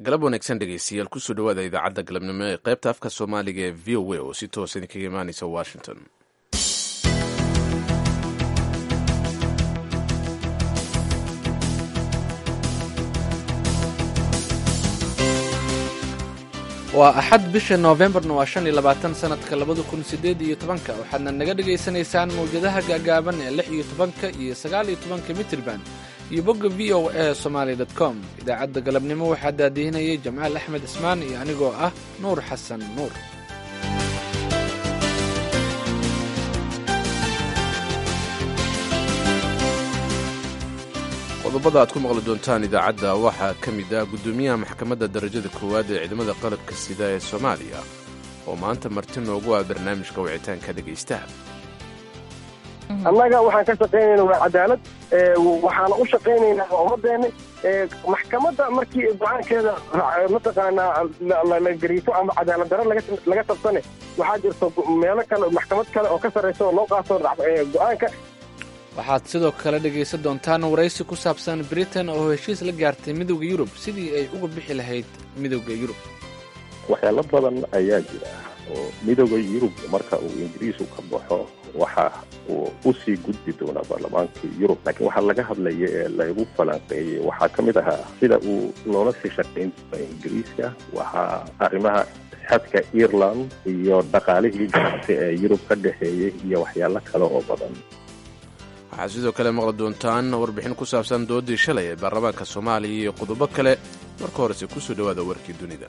galab wanaagsan dhegeystayaal kusoo dhawaada idaacadda galabnimo ee qaybta afka soomaaliga ee v o a oo si toosa idinkaga imaaneysa washington waa axad bisha noofembarna waa shan iyo labaatan sanadka labada kun sideed iyo tobanka waxaadna naga dhagaysanaysaan mawjadaha gaagaaban ee lix iyo tobanka iyo sagaal iyo tobanka mitrban iyo bogga v o a somaali dot com idaacadda galabnimo waxaa daadihinayay jamaal axmed ismaan iyo anigoo ah nuur xasan nuur qodobada aad ku maqli doontaan idaacadda waxaa ka mid ah guddoomiyaha maxkamadda darajada koowaad ee ciidamada qalabka sida ee soomaaliya oo maanta marti noogu ah barnaamijka wicitaanka dhegaystaha annaga waxaan ka shaqaynayna waa cadaalad waxaana u shaqaynaynaa waa ummadeenna maxkamadda markii go-aankeeda mataqaanaa la gariifo ama cadaalad daro laga tabsane waxaa jirto meelo kale maxkamad kale oo ka sarraysa oo loo qaato go-aanka waxaad sidoo kale dhegaysan doontaan waraysi ku saabsan britain oo heshiis la gaartay midowda yurub sidii ay uga bixi lahayd midowda yurub waxyaalo badan ayaa jira oo midowda yurub marka uu ingiriisku ka baxo waxa uu usii gudbi doonaa baarlamaanka yurub laakiin waxaa laga hadlaya ee lagu falanqeeyey waxaa ka mid ahaa sida uu loola sii shaqayn doono ingiriiska waxaa arrimaha xadka ireland iyo dhaqaalihii ganacsi ee yurub ka dhexeeyey iyo waxyaalo kale oo badan waxaad sidoo kale maqli doontaan warbixin ku saabsan doodii shalay ee baarlamaanka soomaaliya iyo qodobo kale marka horese kusoo dhowaada warkii dunida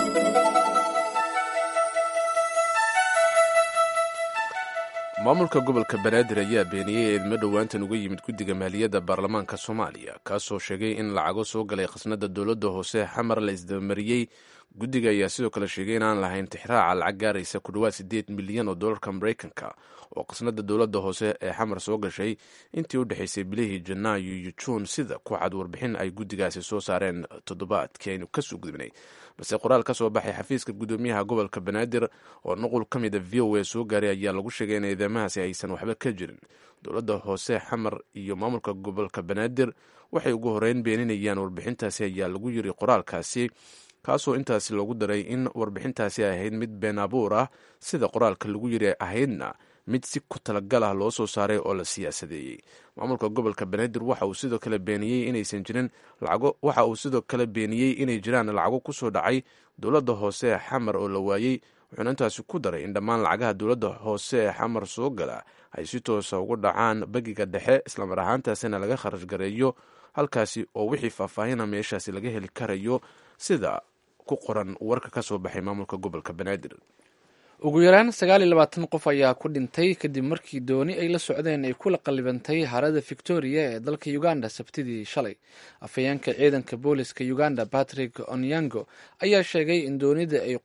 maamulka gobolka banaadir ayaa beeniyey eedmo dhowaantan uga yimid guddiga maaliyadda baarlamaanka soomaaliya kaasoo sheegay in lacago soo galay khasnada dowladda hoose xamar la isdabamariyey guddiga ayaa sidoo kale sheegay in aan lahayn tixraaca lacag gaaraysa ku dhowaad siddeed milyan oo dollarka maraykanka oo khasnada dowladda hoose ee xamar soo gashay intii u dhexaysay bilihii janaayo iyo juun sida ku cad warbixin ay guddigaasi soo saareen toddobaadkii aynu kasoo gudbinay balse qoraal ka soo baxay xafiiska guddoomiyaha gobolka banaadir oo nuqul ka mida v o a soo gaaray ayaa lagu sheegay in eedamahaasi aysan waxba ka jirin dowladda hoose xamar iyo maamulka gobolka banaadir waxay ugu horeyn beeninayaan warbixintaasi ayaa lagu yiri qoraalkaasi kaasoo intaasi loogu daray in warbixintaasi ay ahayd mid been abuur ah sida qoraalka lagu yiri ahaydna mid si ku talagal ah loo soo saaray oo la siyaasadeeyey maamulka gobolka banaadir waxa uu sidoo kale beeniyey inaysan jirin lacago waxa uu sidoo kale beeniyey inay jiraan lacago kusoo dhacay dowladda hoose ee xamar oo la waayey wuxuuna intaasi ku daray in dhammaan lacagaha dowladda hoose ee xamar soo gala ay si toosa ugu dhacaan bagiga dhexe islamar ahaantaasina laga kharash gareeyo halkaasi oo wixii faahfaahina meeshaasi laga heli karayo sida ku qoran warka ka soo baxay maamulka gobolka banaadir ugu yaraan sagaal iyo labaatan qof ayaa ku dhintay kadib markii dooni ay la socdeen ay kula qallibantay harada victoria ee dalka uganda sabtidii shalay afhayeenka ciidanka booliska uganda patrick onyango ayaa sheegay in doonida ay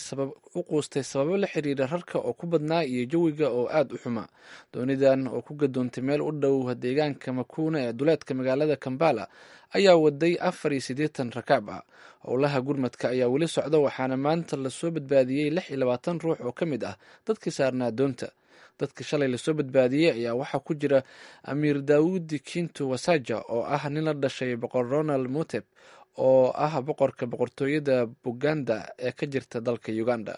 u quustay sababo la xiriira rarka oo ku badnaa iyo jawiga oo aad u xumaa doonidan oo ku gadoontay meel u dhow deegaanka makuuna ee duleedka magaalada kambala ayaa waday afar iyo siddeetan rakaab ah howlaha gurmadka ayaa weli socda waxaana maanta lasoo badbaadiyey lix iyo labaatan ruux oo ka mid ah dadkii saarnaa doonta dadka shalay lasoo badbaadiyey ayaa waxaa ku jira amiir daawudi kinto wasaja oo ah nin la dhashay boqor ronald muteb oo ah boqorka boqortooyada buganda ee ka jirta dalka uganda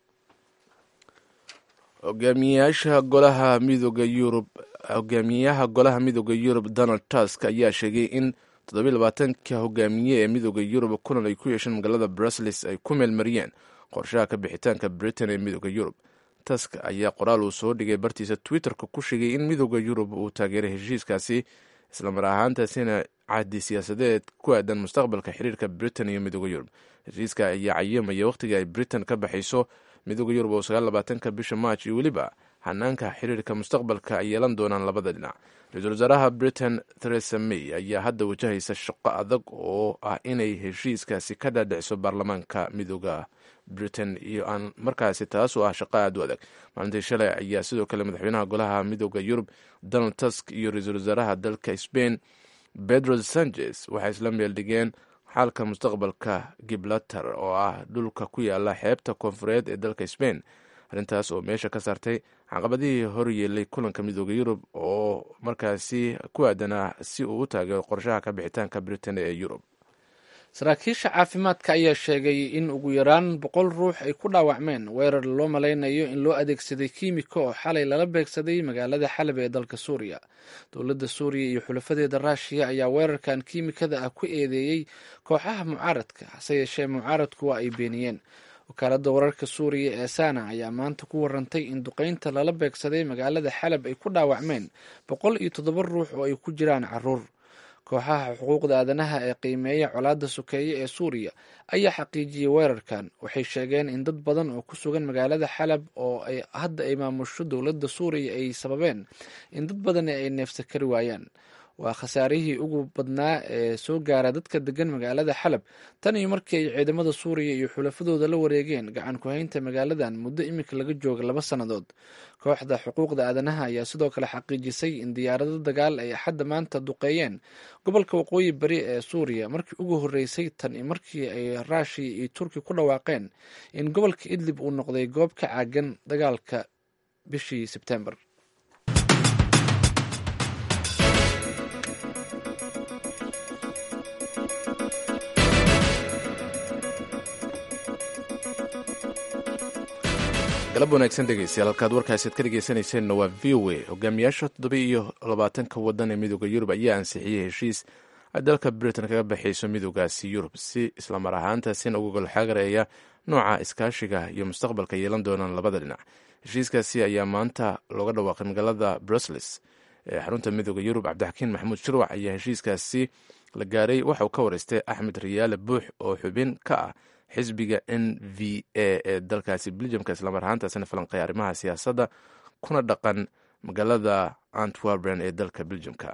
hogaamiyaasha golaha midooda yurub hogaamiyaha golaha midooda yurub donald tusk ayaa sheegay in toddobiy labaatanka hogaamiye ee midooda yurub kulan ay ku yeesheen magaalada brussels ay ku meelmariyeen qorshaha ka bixitaanka britain ee midooda yurub tusk ayaa qoraal uu soo dhigay bartiisa twitterka ku sheegay in midooda yurub uu taageeray heshiiskaasi islamar ahaantaasina cahdi siyaasadeed ku aadan mustaqbalka xiriirka britain iyo midooda yurub heshiiska ayaa cayimaya wakhtiga ay britain ka baxayso midooda yurub oo sagaal labaatanka bisha march iyo weliba hanaanka xiriirka mustaqbalka ay yeelan doonaan labada dhinac ra-iisul wasaaraha britain theresa may ayaa hadda wajahaysa shaqo adag oo ah inay heshiiskaasi ka dhaadhiciso baarlamaanka midooda britain iyo aan markaasi taasoo ah shaqo aad u adag maalintii shalay ayaa sidoo kale madaxweynaha golaha midooda yurub donald tusk iyo ra-iisul wasaaraha dalka spain pedro sanchez waxay isla meeldhigeen xaalka mustaqbalka gibraltar oo ah dhulka ku yaala xeebta koonfureed ee dalka spain arrintaas oo meesha ka saartay caqabadihii hor yeelay kulanka midooda yurub oo markaasi ku aadanaa si uu u taageero qorshaha ka bixitaanka britain ee yurub saraakiisha caafimaadka ayaa sheegay in ugu yaraan boqol ruux ay ku dhaawacmeen weerar loo malaynayo in loo adeegsaday kiimiko oo xalay lala beegsaday magaalada xalab ee dalka suuriya dowladda suuriya iyo xulafadeeda raashiya ayaa weerarkan kiimikada ah ku eedeeyey kooxaha mucaaradka hase yeeshee mucaaradku waa ay beeniyeen wakaaladda wararka suuriya ee sana ayaa maanta ku warantay in duqeynta lala beegsaday magaalada xalab ay ku dhaawacmeen boqol iyo toddoba ruux oo ay ku jiraan caruur kooxaha xuquuqda aadanaha ee qiimeeya colaadda sokeeye ee suuriya ayaa xaqiijiyey weerarkan waxay sheegeen in dad badan oo ku sugan magaalada xalab oo ay hadda ay maamusho dowladda suuriya ay sababeen in dad badan ay neefsa kari waayaan waa khasaarihii ugu badnaa ee soo gaara dadka degan magaalada xalab tan iyo markii ay ciidamada suuriya iyo xulafadooda la wareegeen gacan ku-haynta magaaladan muddo iminka laga jooga laba sannadood kooxda xuquuqda aadanaha ayaa sidoo kale xaqiijisay in diyaarado dagaal ay axadda maanta duqeeyeen gobolka waqooyi bari ee suuriya markii ugu horreysay tan iyo markii ay raashiya iyo turki ku dhawaaqeen in gobolka idlib uu noqday goob ka caagan dagaalka bishii sebtembar galab wanaagsan dhegeystayaal halkaad warkaasid ka dhegeysanayseena waa v o a hogaamiyaasha toddoba iyo labaatanka wadan ee midooda yurub ayaa ansixiyey heshiis ay dalka britain kaga baxayso midoogaasi yurub si islamar ahaantaasina uga golxagareeya nooca iskaashiga iyo mustaqbalka yeelan doonaan labada dhinac heshiiskaasi ayaa maanta looga dhawaaqay magaalada brusles ee xarunta midooda yurub cabdixakiin maxamuud shirwac ayaa heshiiskaasi la gaaray waxa uu ka wareystay axmed riyaale buux oo xubin ka ah xisbiga n v a ee dalkaasi beljamka islamar ahaantaasina falanqeeya arrimaha siyaasadda kuna dhaqan magaalada antwerpen ee dalka beljamka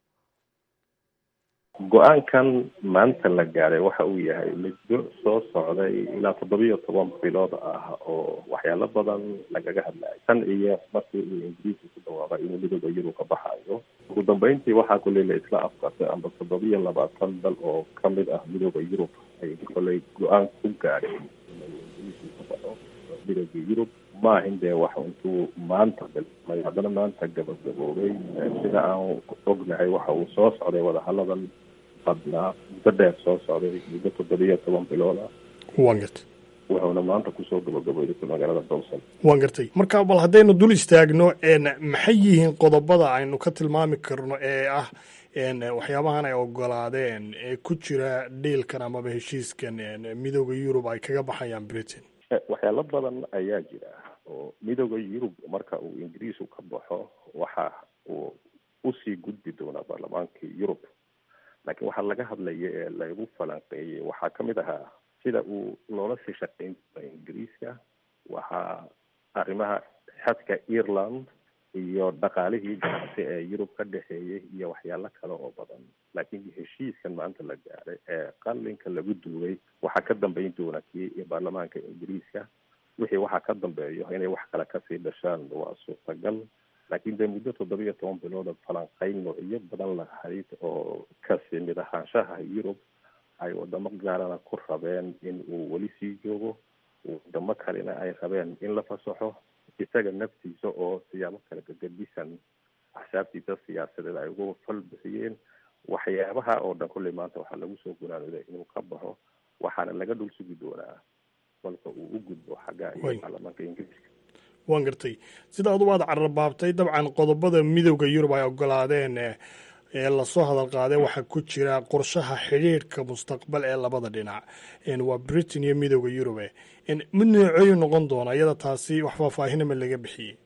go-aankan maanta la gaaday waxa uu yahay muddo soo socday ilaa toddobiyo toban bilood ah oo waxyaalo badan lagaga hadlayo tan iyo markii uu ingiriiska ku dhawaaqay inuu midooda yurub ka baxayo ugu dambeyntii waxaa kuley la isla afkartay amba toddobiyo labaatan dal oo kamid ah midooda yurub ay koley go-aan ku gaadheen ingiriiska ka baxo midooda yurub maahin dee wax intuu maanta bilmay haddana maanta gabagaboobay sida aan ognahay waxa uu soo socday wadahaladan badnaa muddo dheer soo socday muddo toddobiyo toban bilood ah waan gartay wuxuuna maanta kusoo gabagabooday magaalada dowsan waan gartay marka bal haddaynu dul istaagno maxay yihiin qodobada aynu ka tilmaami karno ee ah waxyaabahan ay ogolaadeen ee ku jira dhiilkan amaba heshiiskan midooda yurub ay kaga baxayaan britain waxyaalo badan ayaa jira oo midooda yurub marka uu ingiriisku ka baxo waxa uu usii gudbi doonaa baarlamaankii yurub laakiin waxaa laga hadlaya ee lagu falanqeeyey waxaa kamid ahaa sida uu loola sii shaqeyn doono ingiriiska waxaa arrimaha xadka ireland iyo dhaqaalihii ganacsi ee yurub ka dhexeeyey iyo waxyaalo kale oo badan laakiin heshiiskan maanta la gaaray ee qalinka lagu duugay waxaa ka dambeyn doona kii baarlamaanka ingiriiska wixii waxaa ka dambeeyo inay wax kale kasii dhashaan waa suurtagal laakiin dee muddo toddobiyo toban bilooda falanqeyn noocyo badan lahayd oo kasi mid ahaanshaha yurub ay wadamo gaarana ku rabeen in uu weli sii joogo wadamo kalena ay rabeen in la fasaxo isaga naftiisa oo siyaabo kale gagadisan axsaabtiisa siyaasadeed ay ugu fal bixiyeen waxyaabaha oo dhan kulley maanta waxaa lagu soo gunaanooday inuu ka baxo waxaana laga dhul sugi doonaa kolka uu u gudbo xagga iyo baarlamaanka ingiriiska waan gartay sida adugu aad cararbaabtay dabcan qodobada midooda yurub ay ogolaadeen ee lasoo hadal qaaday waxaa ku jira qorshaha xidhiidhka mustaqbal ee labada dhinac waa britain iyo midooda yurube mid nooceeyu noqon doona iyada taasi wax faahfaahinama laga bixiyey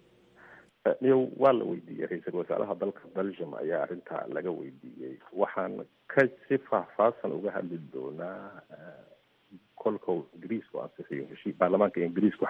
niyo waa la weydiiyey ra-iisul wasaaraha dalka belgium ayaa arrintaa laga weydiiyey waxaan ka si faahfaahsan uga hadli doonaa kolka uu ingiriisku ansixiyo heshii baarlamaanka ingiriisku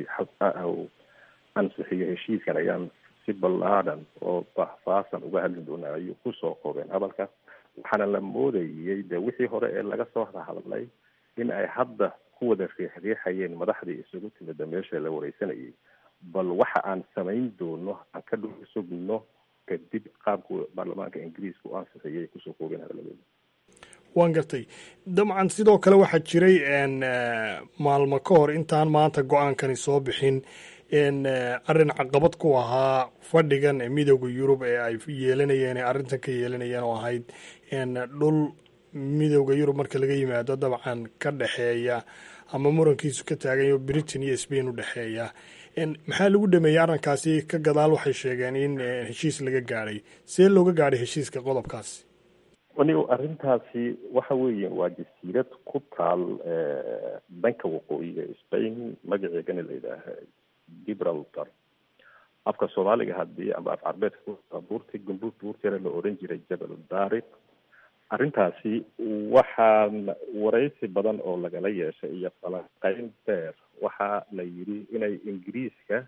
ansixiyo heshiiskan ayaan si ballaadhan oo faahfaahsan uga hadli doonaa ayuu kusoo koobeen hadalka waxaana la moodayey de wixii hore ee laga soo hadlay in ay hadda ku wada riixriixayeen madaxdii isugu timida meesha la wareysanayay bal waxa aan samayn doono aan ka dhul sugno kadib qaabku baarlamaanka ingiriiska u ansixiyay kusoo koobeen hadalladooda waan gartay dabcan sidoo kale waxaa jiray maalmo ka hor intaan maanta go-aankani soo bixin arrin caqabad ku ahaa fadhigan midooda yurub ee ay yeelanayeen ee arrintan ka yeelanayeen oo ahayd dhul midowda yurub marka laga yimaado dabcan ka dhexeeya ama murankiisu ka taagayo britain iyo spain u dhexeeya maxaa lagu dhameeyey arrinkaasi ka gadaal waxay sheegeen in heshiis laga gaadhay see looga gaadhay heshiiska qodobkaasi anigo arrintaasi waxa weeye waa jasiirad ku taal dhanka waqooyiga spain magaceegana la yidhaaha gibraltar afka soomaaliga haddii ama af carbeedka buurti gumbuur buurteera la oran jiray jabal daariq arrintaasi waxaa waraysi badan oo lagala yeeshay iyo falanqeyn deer waxaa la yidhi inay ingiriiska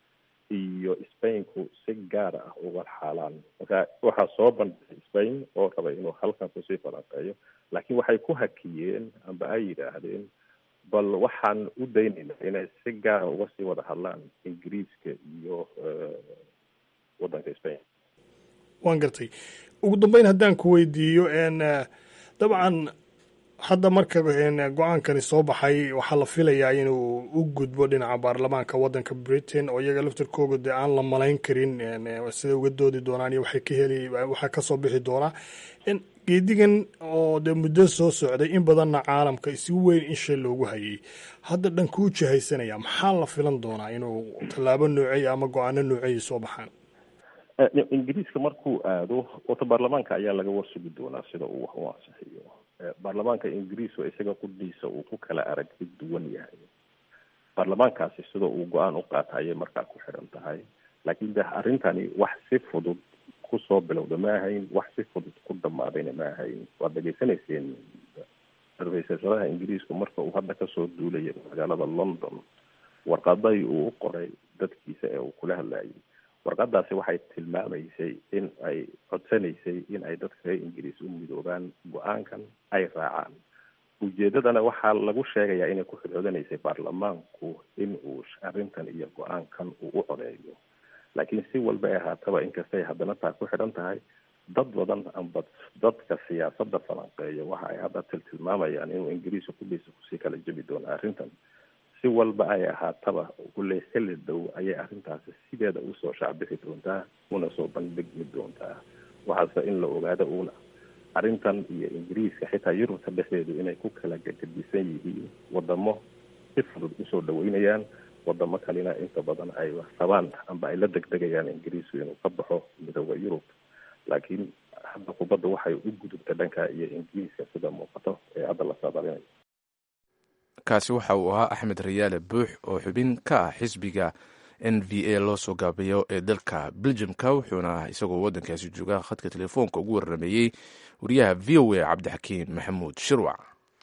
iyo spainku si gaar ah uga xaalaan marka waxaa soo bandhigay spain oo rabay inuu halkan kusii falanqeeyo laakiin waxay ku hakiyeen amba ay yidhaahdeen bal waxaan u daynaynaa inay si gaara uga sii wada hadlaan ingiriiska iyo waddanka spain waan gartay ugu dambeyn haddaan ku weydiiyo dabcan hadda marka go-aankani soo baxay waxaa la filayaa inuu u gudbo dhinaca baarlamaanka waddanka britain oo iyaga laftarkooga dee aan la malayn karin siday uga doodi doonaan iyo waxay ka heli waxaa kasoo bixi doonaa geedigan oo dee muddo soo socday in badanna caalamka si weyn in shay loogu hayay hadda dhankuu jihaysanaya maxaa la filan doonaa inuu tallaabo noocey ama go-aano nooceeya soo baxaan ingiriiska markuu aado wata baarlamaanka ayaa laga warsugi doonaa sida uu wax u ansixiyo baarlamaanka ingiriis oo isaga qudhiisa uu ku kala aragti duwan yahay baarlamaankaasi sida uu go-aan u qaata ayay markaa ku xiran tahay laakiin de arrintani wax si fudud kusoo bilowda ma ahayn wax si fudud ku dhamaadayna ma ahayn waad dhegaysanayseen sarfaysashadaha ingiriisku marka uu hadda kasoo duulaya magaalada london warqaday uu u qoray dadkiisa ee uu kula hadlayay warqadaasi waxay tilmaamaysay in ay codsanaysay in ay dadka reer ingiriis u midoobaan go-aankan ay raacaan ujeedadana waxaa lagu sheegayaa inay ku xidcoodanaysay baarlamaanku in uu arrintan iyo go-aankan uu u codeeyo laakiin si walba ay ahaataba inkastay haddana taa ku xidhan tahay dad badan amba dadka siyaasadda falanqeeya waxa ay hadda tiltilmaamayaan inuu ingiriiska kudhiisa kusii kala jebi doono arrintan si walba ay ahaataba kulley xilli dhow ayay arrintaasi sideeda usoo shaacbixi doontaa una soo bandhigmi doontaa waxaase in la ogaado uuna arrintan iyo ingiriiska xitaa yurubta dhexdeedu inay ku kala gagadisan yihiin wadamo si fudud usoo dhaweynayaan wadamo kalena inta badan ay rabaan amba ay la degdegayaan ingiriisku inuu ka baxo midooda yurub laakiin hadda kubadda waxay u gudubta dhanka iyo ingiriiska sida muuqato ee hadda la saadalinayo kaasi waxa uu ahaa axmed rayaale buux oo xubin ka ah xisbiga n v a loo soo gaabiyo ee dalka beljimka wuxuuna isagoo waddankaasi jooga khadka telefoonka ugu warrameeyey wariyaha v o a cabdixakiin maxamuud shirwac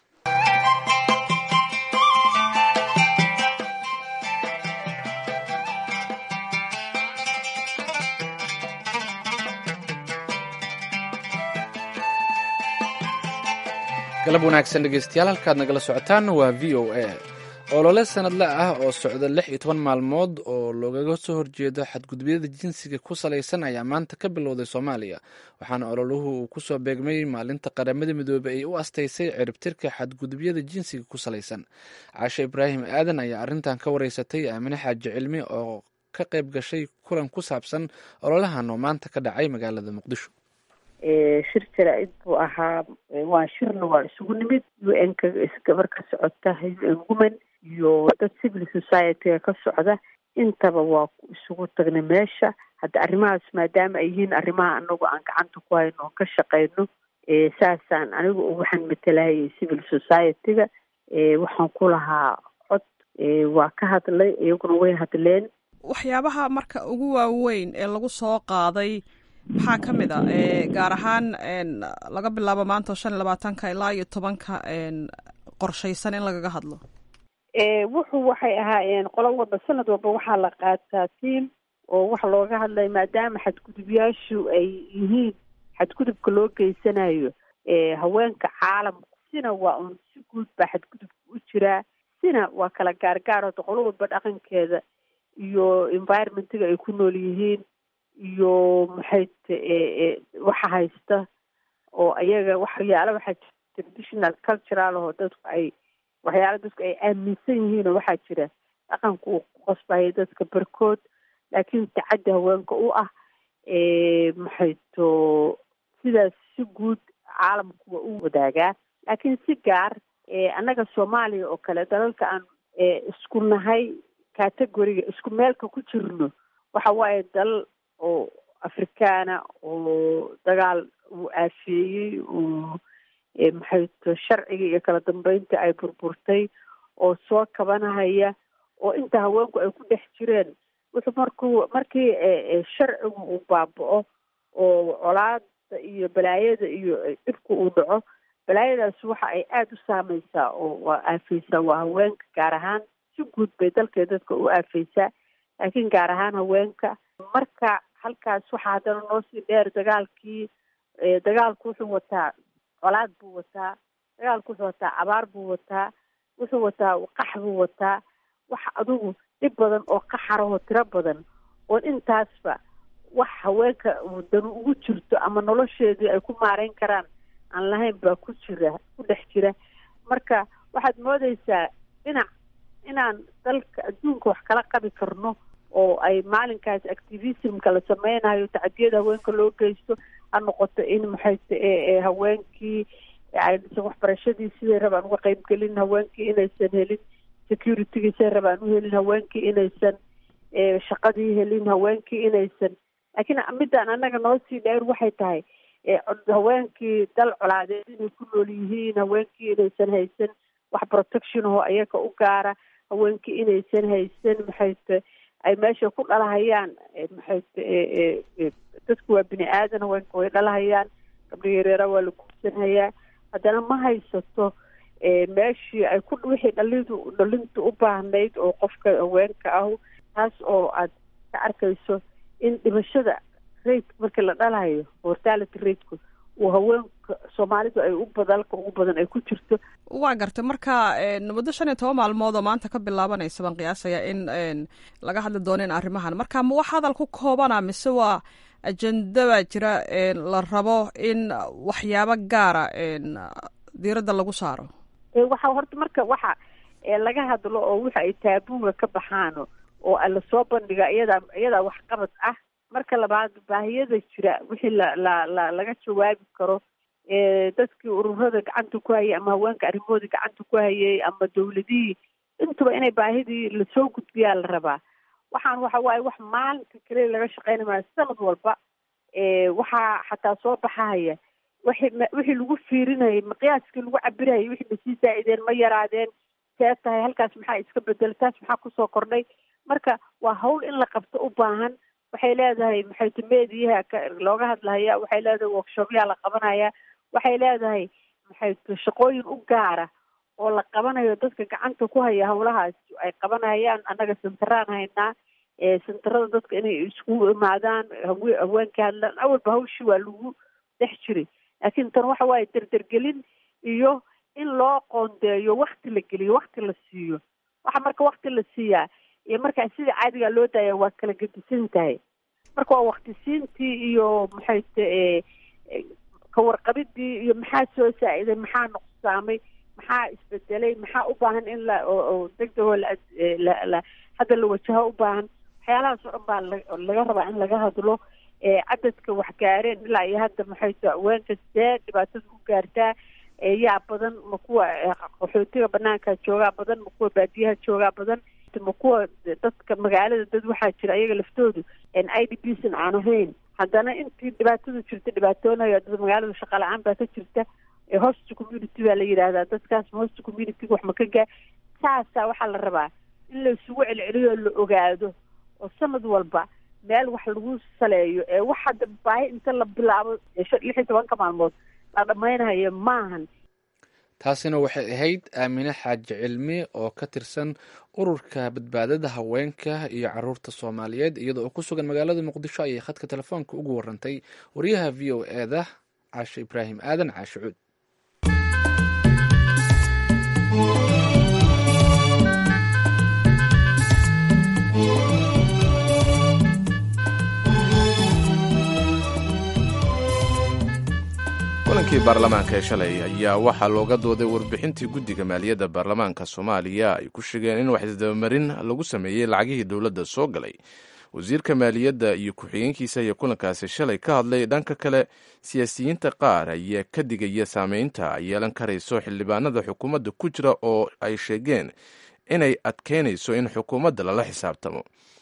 galab wanaagsan dhegeystayaal halkaad nagala socotaan waa v o a olole sanadle ah oo socda lix iyo toban maalmood oo loogaga soo horjeedo xadgudubyada jinsiga ku salaysan ayaa maanta ka bilowday soomaaliya waxaana ololuhu uu kusoo beegmay maalinta qaramada midoobey ay u astaysay ciribtirka xadgudubyada jinsiga ku salaysan caashe ibraahim aadan ayaa arrintan ka wareysatay aamine xaaji cilmi oo ka qayb gashay kulan ku saabsan ololahan oo maanta ka dhacay magaalada muqdisho shir jaraa-id buu ahaa waa shirna waa isugu nimid u n ka gabar ka socota u n woman iyo dad civil society-ga ka socda intaba waa isugu tagnay meesha hadda arrimahaas maadaama ay yihiin arrimaha anagu aan gacanta ku hayno oon ka shaqeyno saasaan anigu waxaan matalahayay civil society-ga waxaan ku lahaa cod waa ka hadlay iyaguna way hadleen waxyaabaha marka ugu waaweyn ee lagu soo qaaday maxaa ka mid a gaar ahaan laga bilaabo maanta shan iyo labaatanka ilaa iyo tobanka qorshaysan in lagaga hadlo wuxuu waxay ahaayeen qolo walba sanad walba waxaa la qaataa tiam oo waxa looga hadlaya maadaama xadgudubyaashu ay yihiin xadgudubka loo geysanayo haweenka caalamku sina waa un si guud baa xadgudubka u jiraa sina waa kala gaargaar hota qolo walba dhaqankeeda iyo environmentiga ay ku nool yihiin iyo maxay t waxa haysta oo ayaga waxyaala waxaa jira traditional cultural oo dadku ay waxyaala dadku ay aaminsan yihiin oo waxaa jira dhaqanku uu ku qasbaya dadka barkood laakiin tacaddi haweenka u ah maxay to sidaas si guud caalamku waa u wadaagaa laakiin si gaar annaga soomaaliya oo kale dalalka aan isku nahay categoriga isku meelka ku jirno waxa waaye dalal oo afrikaana oo dagaal uu aafeeyey oo maxayto sharciga iyo kala dambeynta ay burburtay oo soo kabanahaya oo inta haweenku ay ku dhex jireen wuxuu markuu markii sharcigu uu baaba-o oo colaada iyo balaayada iyo dhibka uu dhaco balaayadaas waxa ay aada u saameysaa oo waa aafeysaa waa haweenka gaar ahaan si guud bay dalkee dadka u aafeysaa laakiin gaar ahaan haweenka marka halkaas waxaa haddana noo sii dheer dagaalkii dagaalku wuxuu wataa colaad buu wataa dagaalku wuxuu wataa abaar buu wataa wuxuu wataa qax buu wataa wax adugu dhib badan oo qaxarahoo tiro badan oon intaasba wax haweenka danu ugu jirto ama nolosheedii ay ku maareyn karaan aan lahayn baa ku jira ku dhex jira marka waxaad moodeysaa dhinac inaan dalka adduunka wax kala qabi karno oo ay maalinkaas activismka la sameynayo tacadiyada haweenka loo geysto ha noqoto in maxayta haweenkii aysan waxbarashadii siday rabaan uga qeybgelin haweenkii inaysan helin security-gii siday rabaan u helin haweenkii inaysan shaqadii helin haweenkii inaysan laakiin midaan annaga noo sii dheer waxay tahay haweenkii dal colaadeed inay ku nool yihiin haweenkii inaysan haysan wax protection oo ayaga u gaara haweenkii inaysan haysan maxayte ay meesha ku dhalahayaan maxayte dadku waa bini aadan haweenka way dhalahayaan gabdha yareera waa la guursanhayaa haddana ma haysato meeshii ay ku wixii dhalidu dhalintu u baahnayd oo qofka haweenka ahu taas oo aad ka arkayso in dhimashada rate markii la dhalayo mortality rateku uu haweenka soomaalidu ay u badalka ugu badan ay ku jirto waa gartay marka muddo shan iyo toban maalmood oo maanta ka bilaabanaysa baan qiyaasaya in laga hadli doono in arrimahan marka ma wax hadal ku koobana mise waa ajenda baa jira la rabo in waxyaabo gaara diiradda lagu saaro waxa horta marka waxa laga hadlo oo waxa ay taabuga ka baxaano oo lasoo bandhiga iyadaa iyadaa waxqabad ah marka labaad baahiyada jira wixii la la la laga jawaabi karo dadkii ururada gacanta ku hayay ama haweenka arrimahoodii gacanta ku hayay ama dawladihii intuba inay baahidii lasoo gudbiyaa la rabaa waxaan waxa waaye wax maalinka kale laga shaqeyna maayo sanad walba waxaa xataa soo baxahaya wixii wixii lagu fiirinayay maqyaaskii lagu cabirayay wixii ma sii zaa'ideen ma yaraadeen see tahay halkaas maxaa iska bedel taas maxaa kusoo kordhay marka waa hawl in la qabto u baahan waxay leedahay maxayta mediyaha looga hadlahaya waxay leedahay workshopyaa la qabanaya waxay leedahay maxayta shaqooyin u gaara oo la qabanayo dadka gacanta ku haya hawlahaas ay qabanayaan annaga santaraan haynaa santarada dadka inay iskugu imaadaan hawe haweenka hadlaan awalba hawshii waa lagu dhex jiray laakiin tan waxa waaye derdergelin iyo in loo qoondeeyo wakti la geliyo wakti la siiyo waxa marka wakti la siiyaa iyo markaa sida caadigaa loo daaya waa kala gedisan tahay marka waa wakti siintii iyo maxayte kawarqabidii iyo maxaa soo saa-iday maxaa nuqsaamay maxaa isbedelay maxaa u baahan in la oo degdegoo la hadda la wajaho u baahan waxyaalahaas oo dhan baa laga rabaa in laga hadlo cadadka wax gaareen ilaa iyo hadda maxayto haweenka see dhibaatada u gaartaa yaa badan ma kuwa qaxootiga banaanka joogaa badan ma kuwa baadiyaha joogaa badan ma kuwa dadka magaalada dad waxaa jira ayaga laftoodu i d b san aan ahayn haddana intii dhibaatadu jirta dhibaatoonayo dad magaalada shaqa la-aan baa ka jirta host community baa la yidhaahdaa dadkaas host community wax ma ka gaa saasaa waxaa la rabaa in la isugu celceliyo la ogaado oo sanad walba meel wax lagu saleeyo ee wax hadda baahi inta la bilaabo lix iyo tobanka maalmood la dhammaynayo maahan taasina waxay ahayd aamine xaaji cilmi oo ka tirsan ururka badbaadada haweenka iyo caruurta soomaaliyeed iyada oo ku sugan magaalada muqdisho ayay khadka telefoonka ugu warantay wariyaha v o e da caashe ibraahim aadan caashe cuud kulankii baarlamaanka ee shalay ayaa waxaa looga dooday warbixintii guddiga maaliyadda baarlamaanka soomaaliya ay ku sheegeen in wax isdabamarin lagu sameeyey lacagihii dowladda soo galay wasiirka maaliyadda iyo ku-xigeenkiisa ayaa kulankaasi shalay ka hadlay dhanka kale siyaasiyiinta qaar ayaa ka digaya saameynta ay yeelan karayso xildhibaanada xukuumadda ku jira oo ay sheegeen inay adkeynayso in xukuumadda lala xisaabtamo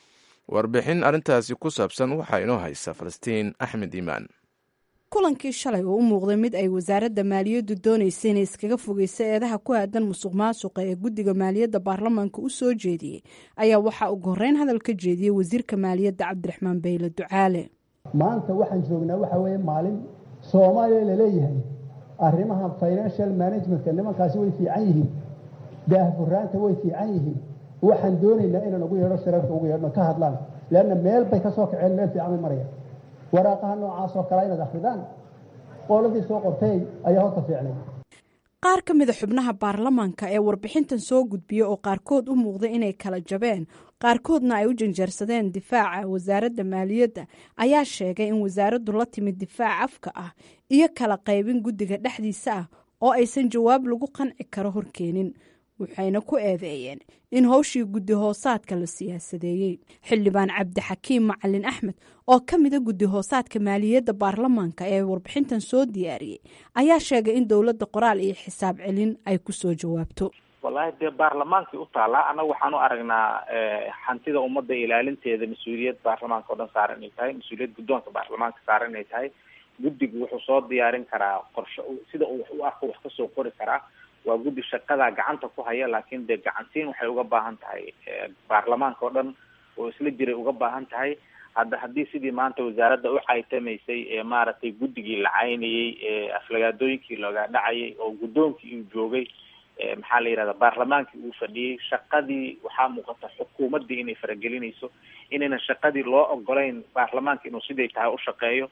warbixin arrintaasi ku saabsan waxaa inoo haysa falastiin axmed iimaan kulankii shalay oo u muuqday mid ay wasaaradda maaliyaddu doonaysa inay iskaga fogeysa eedaha ku aadan musuq maasuqa ee guddiga maaliyadda baarlamaanka u soo jeediyey ayaa waxaa ugu horreyn hadal ka jeediyey wasiirka maaliyadda cabdiraxmaan bayle ducaale maanta waxaan joognaa waxa weeye maalin soomaaliya laleeyahay arrimaha financial managementka nimankaasi way fiican yihiin daahfuraanta way fiican yihiin waxaan doonaynaa inaan ugu yeedho shirarka ugu yeedhno ka hadlaan leanna meel bay ka soo kaceen meel fiican bay maraya waraaqaha noocaas oo kale inaad akridaan qooladii soo qortay ayaa horta fiicnay qaar ka mida xubnaha baarlamaanka ee warbixintan soo gudbiya oo qaarkood u muuqda inay kala jabeen qaarkoodna ay u janjarsadeen difaaca wasaaradda maaliyadda ayaa sheegay in wasaaraddu la timid difaac afka ah iyo kala qaybin guddiga dhexdiisa ah oo aysan jawaab lagu qanci karo horkeenin waxayna ku eedeeyeen in howshii guddi hoosaadka la siyaasadeeyey xildhibaan cabdixakiim macalin axmed oo ka mida guddi hoosaadka maaliyadda baarlamaanka ee warbixintan soo diyaariyey ayaa sheegay in dowladda qoraal iyo xisaab celin ay ku soo jawaabto wallahi dee baarlamaankii u taallaa annaga waxaan u aragnaa hantida ummadda ilaalinteeda mas-uuliyad baarlamaanka o dhan saaran inay tahay mas-uuliyad guddoonka baarlamaanka saaran inay tahay guddigu wuxuu soo diyaarin karaa qorshe sida uu wax u arko wax kasoo qori karaa waa guddi shaqadaa gacanta ku haya laakiin dee gacantiin waxay uga baahan tahay baarlamaanka oo dhan oo isla jiray uga baahan tahay hadda haddii sidii maanta wasaaradda u caytamaysay ee maaragtay guddigii la caynayey ee aflagaadooyinkii looga dhacayay oo guddoonkii uu joogay maxaa la yihahda baarlamaankii uu fadhiyey shaqadii waxaa muuqata xukuumaddii inay faragelinayso inaynan shaqadii loo ogolayn baarlamaanka inuu siday tahay u shaqeeyo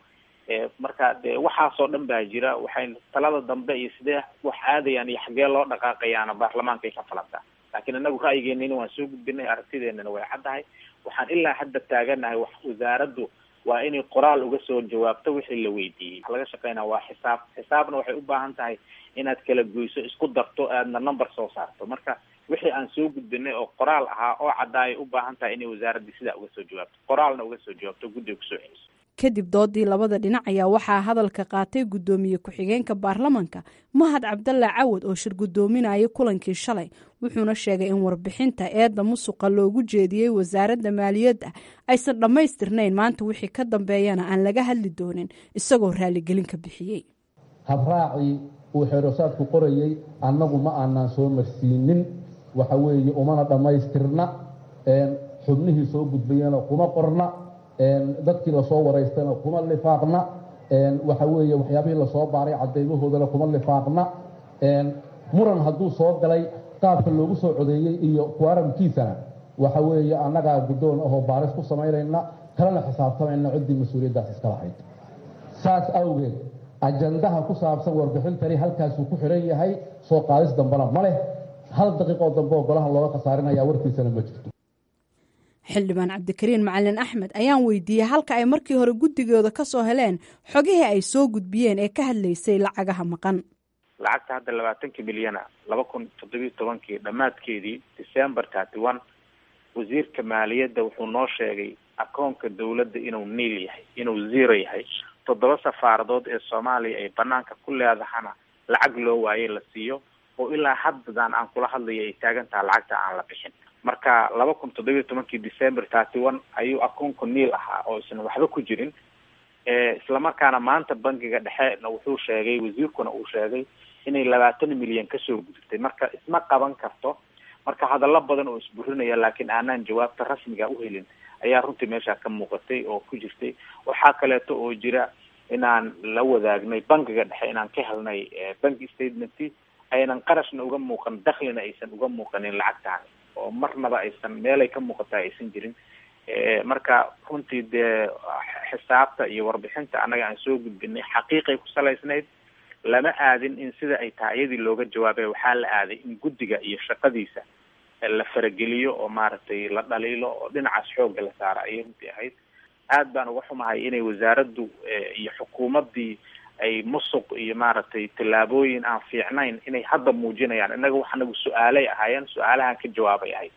marka de waxaasoo dhan baa jira waxay talada dambe iyo sidee wax aadayaan iyo xaggee loo dhaqaaqayaana baarlamaankay ka falantaa laakiin inagu ra'yigeenina waan soo gudbinay aragtideenana way caddahay waxaan ilaa hadda taaganahay wax wasaaraddu waa inay qoraal uga soo jawaabto wixii la weydiiyey waxa laga shaqeynaya waa xisaab xisaabna waxay u baahan tahay inaad kala goyso isku darto aadna number soo saarto marka wixii aan soo gudbinay oo qoraal ahaa oo caddaayay u baahan tahay inay wasaaraddii sidaa uga soo jawaabto qoraalna uga soo jawaabto guddiga kusoo celiso kadib doodii labada dhinac ayaa waxaa hadalka qaatay guddoomiye ku-xigeenka baarlamanka mahad cabdalla cawad oo shir guddoominayay kulankii shalay wuxuuna sheegay in warbixinta eedda musuqa loogu jeediyey wasaaradda maaliyadda aysan dhammaystirnayn maanta wixii ka dambeeyana aan laga hadli doonin isagoo raaligelin ka bixiyey habraacii uu xeerosaadku qorayey annagu ma aanaan soo marsiinin waxa weeye umana dhammaystirna xubnihii soo gudbayana kuma qorna dadkii lasoo waraystana kuma lifaaqna waxa weeye waxyaabihii lasoo baaray cadeymahoodana kuma lifaaqna muran hadduu soo galay qaabka loogu soo codeeyey iyo kuaramkiisana waxa weeye annagaa guddoon ahoo baaris ku samaynayna kalena xisaabtamayna ciddii mas-uuliyaddaas iska lahayd saas awgeed ajandaha ku saabsan warbixintani halkaasuu ku xidhan yahay soo qaadis dambena ma leh hal daqiiqoo dambe oo golaha looga khasaarinaya warkiisana ma jirto xildhibaan cabdikariin macalin axmed ayaan weydiiyey halka ay markii hore guddigooda ka soo heleen xogihii ay soo gudbiyeen ee ka hadlaysay lacagaha maqan lacagta hadda labaatankii milyana laba kun toddobiyo tobankii dhammaadkeedii december thirty one wasiirka maaliyadda wuxuu noo sheegay akoonka dawladda inuu niil yahay inuu zero yahay toddoba safaaradood ee soomaaliya ay banaanka ku leedahana lacag loo waayey la siiyo oo ilaa haddadan aan kula hadlayo ay taagan taha lacagta aan la bixin marka laba kun toddobiyo tobankii december thirty one ayuu akoonku niil ahaa oo isan waxba ku jirin islamarkaana maanta bangiga dhexena wuxuu sheegay wasiirkuna uu sheegay inay labaatan milyan kasoo gudubtay marka isma qaban karto marka hadallo badan oo isburinaya laakiin aanaan jawaabta rasmiga uhelin ayaa runtii meesha ka muuqatay oo ku jirtay waxaa kaleeto oo jira inaan la wadaagnay bangiga dhexe inaan ka helnay bank statement aynan qarashna uga muuqan daklina aysan uga muuqanin lacagtaani oo marnaba aysan meelay ka muuqata aysan jirin marka runtii dee xisaabta iyo warbixinta annaga aan soo gudbinay xaqiiqay ku salaysnayd lama aadin in sida ay tahay iyadii looga jawaabay waxaa la aaday in guddiga iyo shaqadiisa la farageliyo oo maaragtay la dhaliilo oo dhinacaas xoogga la saara ayay runtii ahayd aad baan uga xumahay inay wasaaraddu iyo xukuumaddii ay musuq iyo maaragtay tallaabooyin aan fiicnayn inay hadda muujinayaan innaga wax nagu su-aalay ahaayeen su-aalahan ka jawaabay ahayd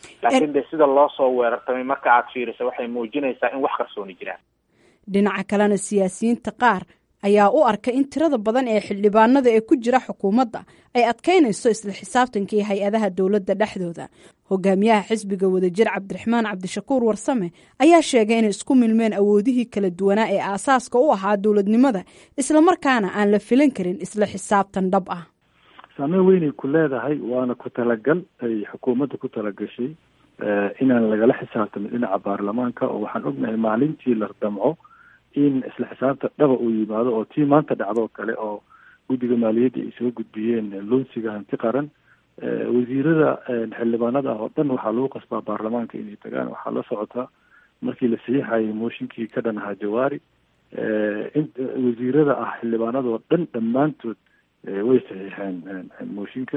laakiin de sida loo soo weerartamay marka aad fiiriso waxay muujinaysaa in wax qarsooni jiraan dhinaca kalena siyaasiyiinta qaar ayaa u arka in tirada badan ee xildhibaanada ee ku jira xukuumadda ay adkaynayso isla xisaabtankii hay-adaha dowladda dhexdooda hogaamiyaha xisbiga wadajir cabdiraxmaan cabdishakuur warsame ayaa sheegay inay isku milmeen awoodihii kala duwanaa ee aasaaska u ahaa dowladnimada islamarkaana aan la filan karin isla xisaabtan dhab ah saameyn weynay ku leedahay waana ku talagal ay xukuumadda ku talagashay inaan lagala xisaabtamin dhinaca baarlamaanka oo waxaan ognahay maalintii la damco in isla xisaabta dhaba uu yimaado oo tii maanta dhacdoo kale oo guddiga maaliyadda ay soo gudbiyeen loonsiga hanti qaran wasiirada xildhibaanada ah oo dhan waxaa lagu qasbaa baarlamaanka inay tagaan waxaa la socotaa markii la saxiixayay mooshinkii ka dhan ahaa jawaari in wasiirada ah xildhibaanadoo dhan dhammaantood way saxiixeen mooshinka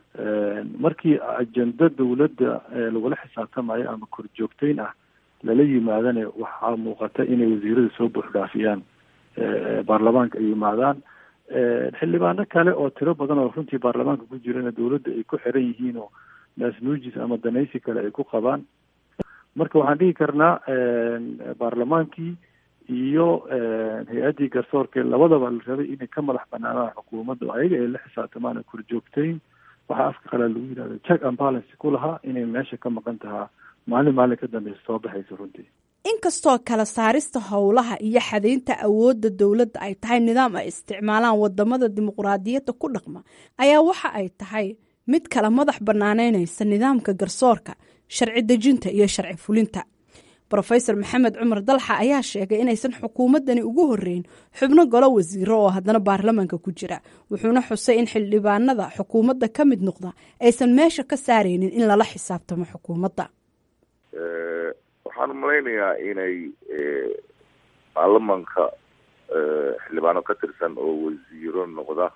markii ajenda dowladda lagula xisaabtamayo ama korjoogteyn ah lala yimaadana waxaa muuqata inay wasiirada soo buuxdhaafiyaan baarlamaanka ay yimaadaan xildhibaano kale oo tiro badan oo runtii baarlamaanka ku jirana dowladda ay ku xiran yihiin oo naasnuujis ama danaysi kale ay ku qabaan marka waxaan dhihi karnaa baarlamaankii iyo hay-addii garsoorka labadaba la rabay inay ka madax banaanaan xukuumadda oo ayaga ay la xisaabtamaan korjoogteyn waxaa afka qalaa lagu yidhahda check and balance ku lahaa inay meesha ka maqan tahaa maalin maalin ka dambeysa soo baxaysa runtii inkastoo kala saarista howlaha iyo xadaynta awoodda dowladda ay tahay nidaam ay isticmaalaan wadamada dimuqraadiyadda ku dhaqma ayaa waxa ay tahay mid kala madax banaaneynaysa nidaamka garsoorka sharci dejinta iyo sharci fulinta rofesor maxamed cumar dalxa ayaa sheegay inaysan xukuumaddani ugu horeyn xubno golo wasiiro oo haddana baarlamaanka ku jira wuxuuna xusay in xildhibaanada xukuumadda ka mid noqda aysan meesha ka saaraynin in lala xisaabtamo xukuumadda waxaan malaynayaa inay baarlamanka xildhibaano ka tirsan oo wasiiro noqda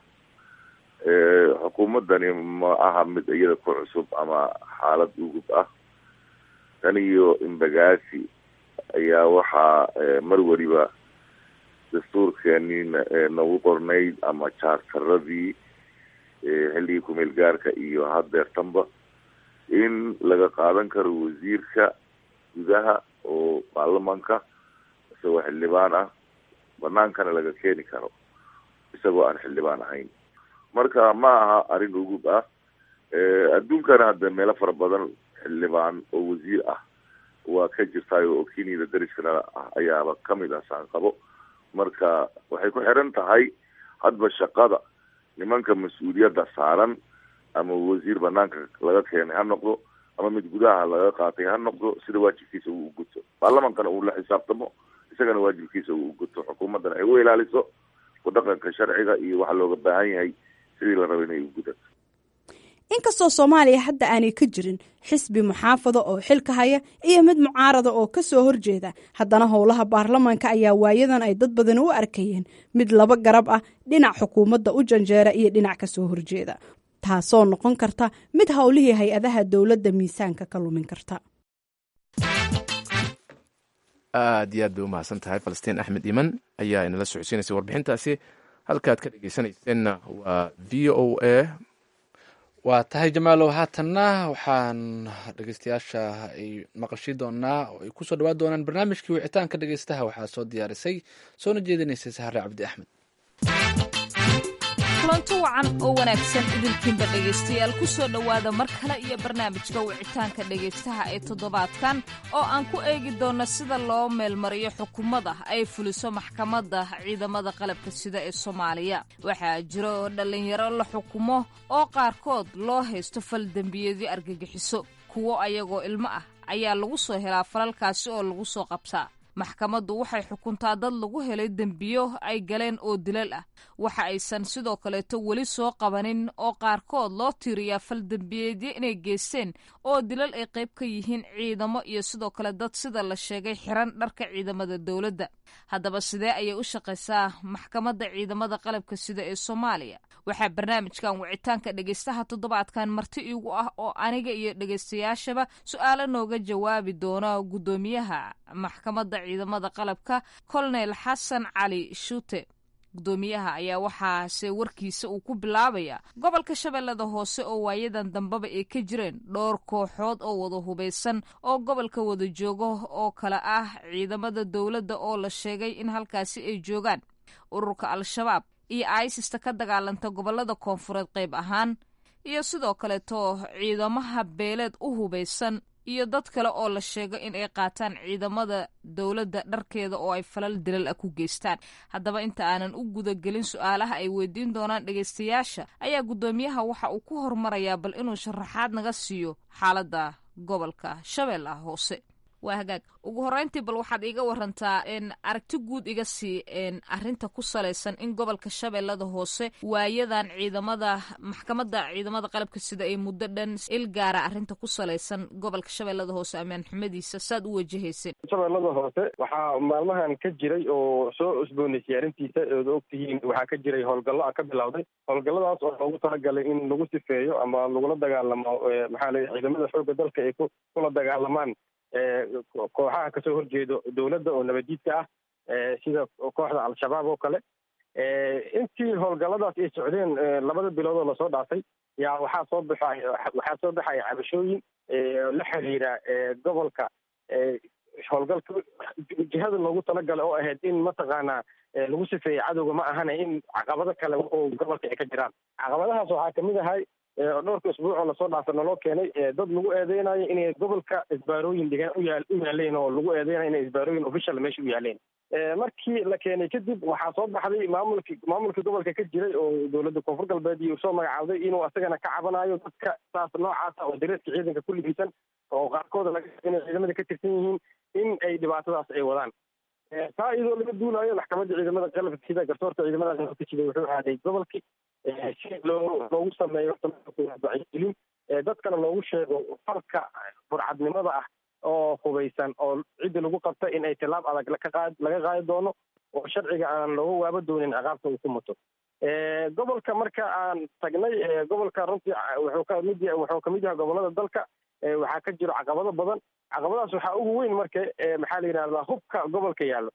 xukuumaddani ma aha mid iyada ku cusub ama xaalad ugub ah tan iyo imbagaasi ayaa waxaa mar weliba dastuurkeenii nagu qornayd ama jaartaradii xilligii kumeel gaarka iyo haddeertanba in laga qaadan karo wasiirka gudaha oo baarlamanka isagoo xildhibaan ah banaankana laga keeni karo isagoo aan xildhibaan ahayn marka ma aha arrin ugub ah adduunkana hadda meelo fara badan xildhibaan oo wasiir ah waa ka jirtaay oo kenyada dariskana ah ayaaba kamid ah saanqabo marka waxay ku xiran tahay hadba shaqada nimanka mas-uuliyadda saaran ama wasiir banaanka laga keenay ha noqdo ama mid gudaha laga qaatay ha noqdo sida waajibkiisa uu guto baarlamankana uu la xisaabtamo isagana waajibkiisa uu guto xukuumaddana ay u ilaaliso ku dhaqanka sharciga iyo waxa looga baahan yahay sidii la raba inay u gudato inkastoo soomaaliya hadda aanay ka jirin xisbi muxaafado oo xilka haya iyo mid mucaarada oo ka soo horjeeda haddana howlaha baarlamaanka ayaa waayadan ay dad badan u arkayeen mid laba garab ah dhinac xukuumadda u janjeera iyo dhinac ka soo horjeeda taasoo noqon karta mid howlihii hay-adaha dowladda miisaanka ka lumin karta aad iyo aad bay u mahadsan tahay falastiin axmed iman ayaa inala socodsiinaysay warbixintaasi halkaad ka dhegeysanayseena waa v o a waa tahay jamaalow haatanna waxaan dhegeystayaasha ay maqashii doonaa oo ay kusoo dhawaan doonaan barnaamijkii wicitaanka dhegeystaha waxaa soo diyaarisay soona jeedinaysay sahare cabdi axmed kulanto wacan oo wanaagsan idinkiinba dhegaystayaal ku soo dhowaada mar kale iyo barnaamijka wicitaanka dhegaystaha ee toddobaadkan oo aan ku eegi doonno sida loo meelmariyo xukuumadda ay fuliso maxkamadda ciidamada qalabka sida ee soomaaliya waxaa jira oo dhallinyaro la xukumo oo qaarkood loo haysto fal dembiyadii argagixiso kuwo ayagoo ilmo ah ayaa lagu soo helaa falalkaasi oo lagu soo qabsaa maxkamaddu waxay xukuntaa dad lagu helay dembiyo ay galeen oo dilal ah waxa aysan sidoo kaleeto weli soo qabanin oo qaarkood loo tiiriyaa fal dembiyeedyo inay geysteen oo dilal ay qayb ka yihiin ciidamo iyo sidoo kale dad sida la sheegay xiran dharka ciidamada dowladda haddaba sidee ayay u shaqaysaa maxkamadda ciidamada qalabka sida ee soomaaliya waxaa barnaamijkan wicitaanka dhegaystaha toddobaadkan marti iigu ah oo aniga iyo dhegaystayaashaba su-aalo nooga jawaabi doona guddoomiyaha maxkamadda ciidamada qalabka colonel xasan cali shuute gudoomiyaha ayaa waxaase warkiisa uu ku bilaabaya gobolka shabeellada hoose oo waayadan dambeba ay ka jireen dhowr kooxood oo wada hubaysan oo gobolka wada joogo oo kale ah ciidamada dowladda oo la sheegay in halkaasi ay joogaan ururka al-shabaab iyo aisista ka dagaalanta gobolada koonfureed qayb ahaan iyo sidoo kaleeto ciidamaha beeleed u hubaysan iyo dad kale oo la sheego in ay qaataan ciidamada dowladda dharkeeda oo ay falal dilal ah ku geystaan haddaba inta aanan u gudagelin su-aalaha ay weydiin doonaan dhegaystayaasha ayaa guddoomiyaha waxa uu ku hormarayaa bal inuu sharaxaad naga siiyo xaaladda gobolka shabeellaha hoose waa hagaag ugu horreyntii bal waxaad iiga warantaa aragti guud iga sii arrinta ku salaysan in gobolka shabeellada hoose waayadan ciidamada maxkamadda ciidamada qalabka sida ay muddo dhan il gaara arrinta ku salaysan gobolka shabeellada hoose ammaan xumadiisa saad u wajahayseen shabeellada hoose waxaa maalmahan ka jiray oo soo cusboonaysay arrintiisa ood ogtihiin waxaa ka jiray howlgallo a ka bilowday howlgalladaas oo loogu talagalay in lagu sifeeyo ama lagula dagaalamo maxaa la ciidamada xoogga dalka ay kula dagaalamaan kooxaha kasoo horjeedo dowladda oo nabadiidka ah sida kooxda al-shabaab oo kale intii howlgalladaas ay socdeen labada bilood oo lasoo dhaafay yaa waxaa soo baxay waxaa soo baxaya cabashooyin la xiriira gobolka howlgalka jihada loogu talagalay oo ahayd in mataqaanaa lagu sifeeyey cadowga ma ahana in caqabado kale oo gobolka ay ka jiraan caqabadahaas waxaa kamid ahay dhowrka isbuuc oo lasoo dhaafa naloo keenay dad lagu eedeynayo inay gobolka isbaarooyin dhigaan uyaa u yaaleen oo lagu eedeynayo inay isbaarooyin official meesha u yaaleen markii la keenay kadib waxaa soo baxday maamulki maamulkii gobolka ka jiray oo dowladda koonfur galbeed iyo soo magacaawday inuu asagana ka cabanayo dadka saas noocaasa oo dareeska ciidanka ku ligisan oo qaarkooda laga inay ciidamada ka tirsan yihiin in ay dhibaatadaas ay wadaan taa iyadoo laga duulayo maxkamadda ciidamada qalabka sida garsoorka ciidamada qalabka sida wuxuu aaday gobolkii si loo loogu sameeyo wacyigelin dadkana loogu sheego farka burcadnimada ah oo hubaysan oo cidda lagu qabta in ay tilaab adag lakaaa laga qaadi doono oo sharciga aan looga waaba doonin ciqaabta uu ku muto gobolka marka aan tagnay gobolka runtii wuxuu kamid yahay wuxuu kamid yahay gobolada dalka waxaa ka jiro caqabado badan caqabadaas waxaa ugu weyn marka maxaa la yidhahdaa hubka gobolka yaallo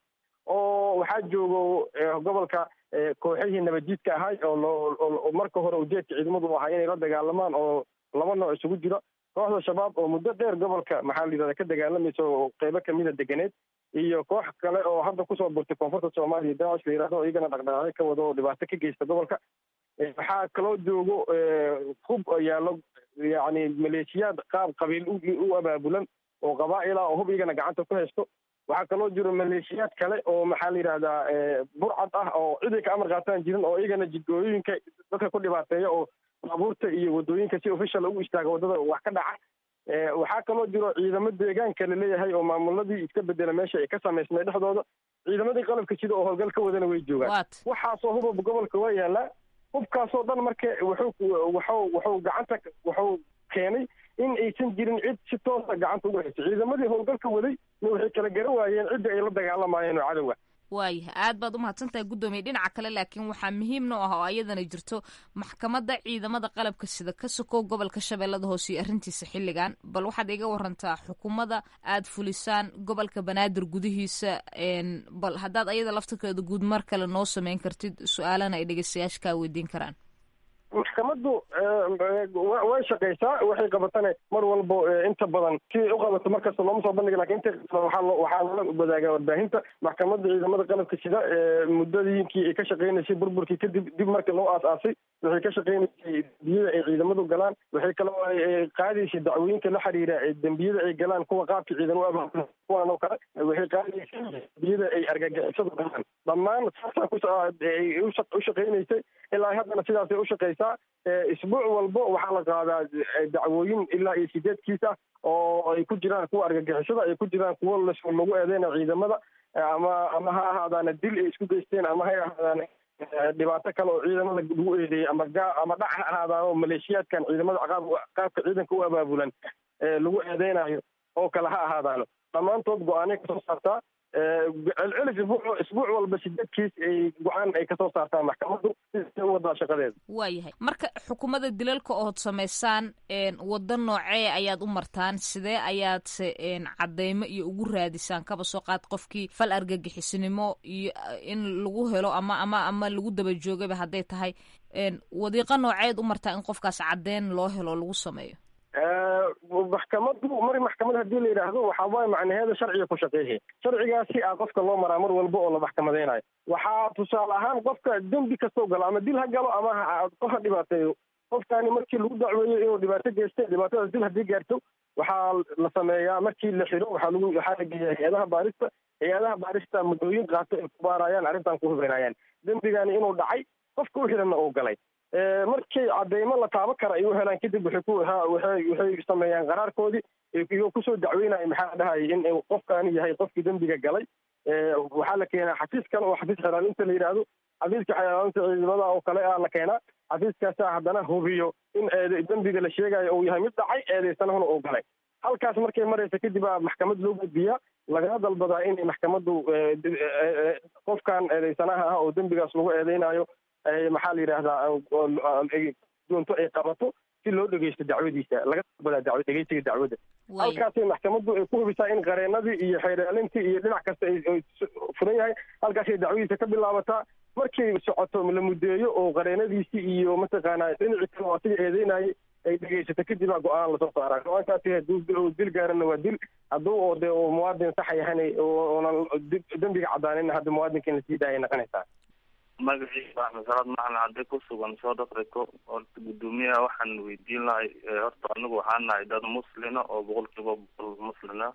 oo waxaa joogo gobolka kooxihii nabadiidka ahay oo loo marka hore ujeedka ciidamadu u ahaa inay la dagaalamaan oo laba nooc isugu jiro kooxda shabaab oo muddo dheer gobolka maxaa la yidhahda ka dagaalamaysa oo qeybo kamida deganeed iyo koox kale oo hadda kusoo burtay koonfurta soomaaliya daacish la yidhahdo oo iyagana dhaqdhaqaaqyo ka wado oo dhibaato ka geysta gobolka waxaa kaloo joogo hub yaallo yacni maleeshiyaad qaab qabiil u abaabulan oo qabaa'il ah oo hub iyagana gacanta ku haysto waxaa kaloo jiro maleeshiyaad kale oo maxaa la yidhahdaa burcad ah oo ciday ka amar qaataan jirin oo iyagana jidgooyooyinka dadka ku dhibaateeya oo baabuurta iyo wadooyinka si official ugu istaaga waddada wax ka dhaca waxaa kaloo jiro ciidamo deegaanka la leeyahay oo maamuladii iska bedela meesha ay ka samaysmay dhexdooda ciidamadii qalabka sida oo howlgal ka wadana way joogaan waxaasoo hubab gobolka waa yaalaa hubkaasoo dhan marka wuxuu wuxuu wuxuu gacanta wuxuu keenay in aysan jirin cid si toosa gacanta ugu haysa ciidamadii howlgalka waday na waxay kala garan waayeen cidda ay la dagaalamayeen oo cadowga waayahay aad baad umahadsantahay guddoomiye dhinaca kale laakiin waxaa muhiimna u ah oo ayadana jirto maxkamadda ciidamada qalabka sida ka sokow gobolka shabeellada hoose iyo arrintiisa xilligan bal waxaad iga warantaa xukuumadda aad fulisaan gobolka banaadir gudihiisa bal haddaad ayada laftirkeeda guud mar kale noo sameyn kartid su-aalana ay dhegeystayaasha kaa weydiin karaan maxkamaddu way shaqaysaa waxay qabatana mar walbo inta badan siday u qabato markasta looma soo bandhiga lakin inta waxaa waxaa lala wadaagaa warbaahinta maxkamadda ciidamada qalabka sida muddadiinkii ay ka shaqeynaysay burburkii kadib dib markii loo aas-aasay waxay ka shaqeynaysay dembiyada ay ciidamadu galaan waxay kaloo qaadaysay dacwooyinka la xiriira dembiyada ay galaan kuwa qaabka ciidan u abaabula kuwan oo kale waxay qaadaysay dembiyada ay argagixisadu galaan dhammaan saasaa kuay u shaqeynaysay ilaa haddana sidaasay u shaqeysaa isbuuc walbo waxaa la qaadaa dacwooyin ilaa iyo sideed kiis ah oo ay ku jiraan kuwa argagixisada ay ku jiraan kuwo lagu eedeyna ciidamada ama ama ha ahaadaana dil ay isku geysteen ama ha ahaadaan dhibaato kale oo ciidamada lagu eedeeyey ama gaa ama dhac ha ahaadaan oo maleeshiyaadkan ciidamada qaab qaabka ciidanka u abaabulan lagu eedeynayo oo kale ha ahaadaano dhammaantood go-aanay kasoo saartaa celcelis isbuuc isbuuc walba sideed kiis ay go-aan ay kasoo saartaa maxkamaddu sida u wadaa shaqadeeda waayahay marka xukuumadda dilalka ood samaysaan waddo noocee ayaad u martaan sidee ayaadse cadeymo iyo ugu raadisaan kaba soo qaad qofkii fal argagixisnimo iyo in lagu helo ama ama ama lagu daba joogaba hadday tahay wadiiqo nooceed u martaa in qofkaas caddeyn loo helo lagu sameeyo maxkamadu mar maxkamad hadii la yidhaahdo waxaa waay macnaheeda sharciga ku shaqeehe sharcigaasi a qofka loo maraa mar walba oo la maxkamadeynayo waxaa tusaale ahaan qofka dembi kastoo galo ama dil ha galo ama qof ha dhibaateeyo qofkani markii lagu dacweeyo inuu dhibaato geystay dhibaatadaas dil haddii gaarto waxaa la sameeyaa markii la xiro waxaa lagu waxaa la geeyaa hay-adaha baarista hay-adaha baarista muddooyin qaato ay ku baarayaan arrintan ku hubeynayaan dembigani inuu dhacay qofka u xiranna uu galay markay cadeymo la taabo kara ay u helaan kadib waxay ku waxay waxay sameeyaan qaraarkoodii iyagoo kusoo dacweynaya maxaa dhahayay in qofkaani yahay qofkii dembiga galay waxaa la keenaa xafiis kale oo xafiis xelaalinta la yidhaahdo xafiiska xelaalinta ciidamada oo kale a la keenaa xafiiskaasaa haddana hubiyo in dembiga la sheegayo uu yahay mid dhacay eedeysanahuna uu galay halkaas markay maraysa kadib aa maxkamad loo gudbiyaa lagala dalbadaa inay maxkamaddu qofkan eedeysanaha ah oo dembigaas lagu eedeynayo maxaa la yidhaahdaa doonto ay qabato si loo dhegeysto dacwadiisa laga dalbadaa daw dhegeysiga dacwadda halkaasay maxkamaddu ay ku hubisaa in qareenadii iyo xeeraalintii iyo dhinac kasta ay furan yahay halkaasay dacwadiisa ka bilaabataa markay socoto la mudeeyo oo qareenadiisii iyo mataqaanaa dhinacii kale oo asiga eedeynayay ay dhegeysato kadib aa go-aan lasoo saaraa go-aankaasi hadduu dil gaarana waa dil hadduu oo dee uu muwaadin saxa yahan oonan dembiga cadaanin hadda muwaadinka in lasii daayay noqonaysaa magaciisa axmed salaad maxan cadde ku sugan south africa horta guddoomiyaha waxaan weydiin lahay horta anigu waxaan nahay dad muslina oo boqol kiiba boqol muslina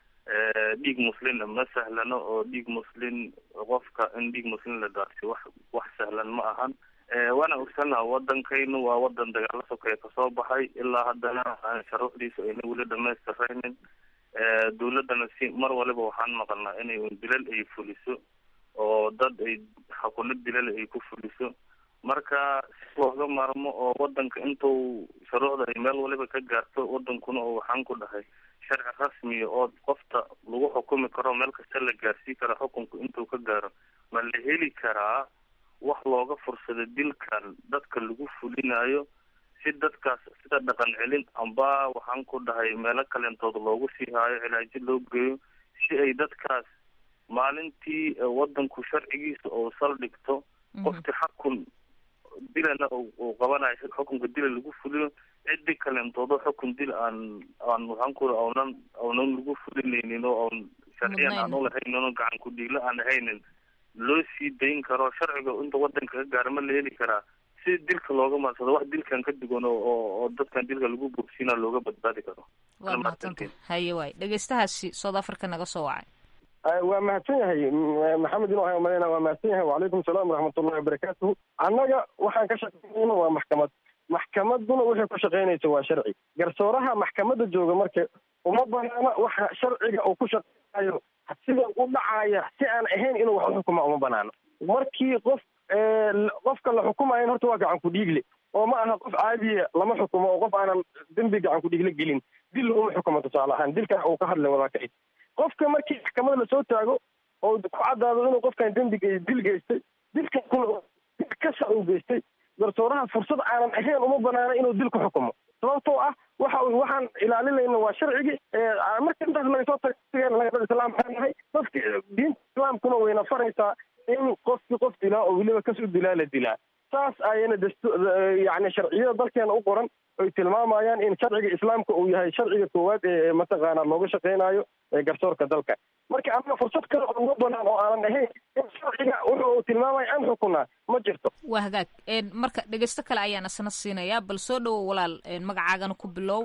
dhiig muslina ma sahlano oo dhiig muslin qofka in dhiig muslin la daadsiyo wax wax sahlan ma ahan waana ogsannaha wadankaynu waa wadan dagaalo sokeeye kasoo baxay ilaa haddana sharuucdiisa ayna weli dhamaystiraynin dawladdana si mar waliba waxaan maqalnaa inay dilal ay fuliso oo dad ay xakuno dilal ay ku fuliso marka si looga maarmo oo wadanka intuu shuruucda ay meel waliba ka gaarto wadankuna oo waxaan ku dhahay sharci rasmiya oo qofta lagu xukumi karo meel kasta la gaarsii karo xukunku intuu ka gaaro ma la heli karaa wax looga fursado dilkan dadka lagu fulinayo si dadkaas sida dhaqan celin amba waxaan ku dhahay meelo kalentood loogu sii haayo cilaajo loo geeyo si ay dadkaas maalintii wadanku sharcigiisa oo saldhigto qofkii xakun dilana uu qabanayo xukunka dila lagu fuliyo cidi kalentoodo xukun dil aan aan waxaan ku aunan aunan lagu fulinaynin oo aan sharciyan aan ulahaynin oo gacan ku dhiigla aan ahaynin loo sii dayn karo sharciga inta wadanka ka gaara ma la heli karaa si dilka looga maadsado wax dilkan ka duwan oo oo dadkan dilka lagu bogsiina looga badbaadi karo waa mahadsanta haye waay dhegeystahaasi south africa naga soo wacay waa mahadsan yahay maxamed inu ahay malayna waa mahadsan yahay wacalaykum salaam waraxmatullahi wabarakaatuhu annaga waxaan ka shaqeynayna waa maxkamad maxkamaduna waxay ku shaqeynaysa waa sharci garsooraha maxkamadda jooga marka uma banaana waxa sharciga uu ku shaqeynayo sida u dhacaya si aan ahayn inuu wax uxukuma uma banaano markii qof qofka la xukumayan horta waa gacan ku dhiigle oo ma aha qof caadiya lama xukumo oo qof aanan dembi gacan ku dhiigle gelin dil looma xukumo tusaale ahaan dilkan uu ka hadlay wadaaka qofka markii maxkamada lasoo taago oo ku caddaado inuu qofkan dembi dil geystay dilkan kuna kasa uu geystay garsooraha fursad aanan ahayn uma banaana inuu dil ku xukumo sababtoo ah waxa waxaan ilaalinayna waa sharcigii marka intaas laga soo taga islaam baan nahay dadka diinta islaamkuna wayna faraysaa in qofkii qof dilaa oo weliba kas u dilaa la dilaa saas ayana dastu yani sharciyada dalkeena u qoran ay tilmaamayaan in sharciga islaamka uu yahay sharciga koowaad ee mataqaana looga shaqeynayo garsoorka dalka marka anaga fursad kale oo uga banaan oo aanan ahayn in sharciga wuxu uu tilmaamaya aan xukunaa ma jirto waa hagaag marka dhegeysto kale ayaan isna siinayaa bal soo dhowo walaal magacaagana ku bilow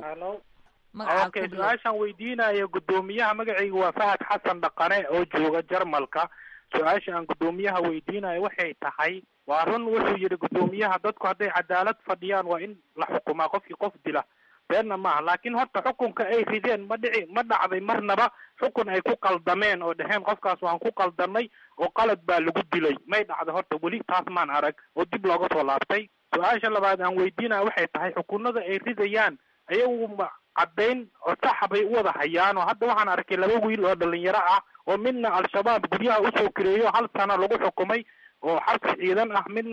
okay su-aashaan weydiinaya guddoomiyaha magacayga waa fahad xasan dhaqane oo jooga jarmalka su-aasha aan guddoomiyaha weydiinayo waxay tahay waa run wuxuu yidhi guddoomiyaha dadku hadday cadaalad fadhiyaan waa in la xukumaa qofkii qof dila beenna maaha laakiin horta xukunka ay rideen ma dhici ma dhacday marnaba xukun ay ku qaldameen oo dheheen qofkaas waan ku qaldanay oo qalad baa lagu dilay may dhacday horta weli taas maan arag oo dib looga soo laabtay su-aasha labaad aan weydiinaya waxay tahay xukunada ay ridayaan ayagu ma caddayn oo saxa bay u wada hayaan oo hadda waxaan arkay laba wiil oo dhalinyaro ah oo midna al-shabaab guryaha usoo kireeyo hal sano lagu xukumay oo xabsi ciidan ah midna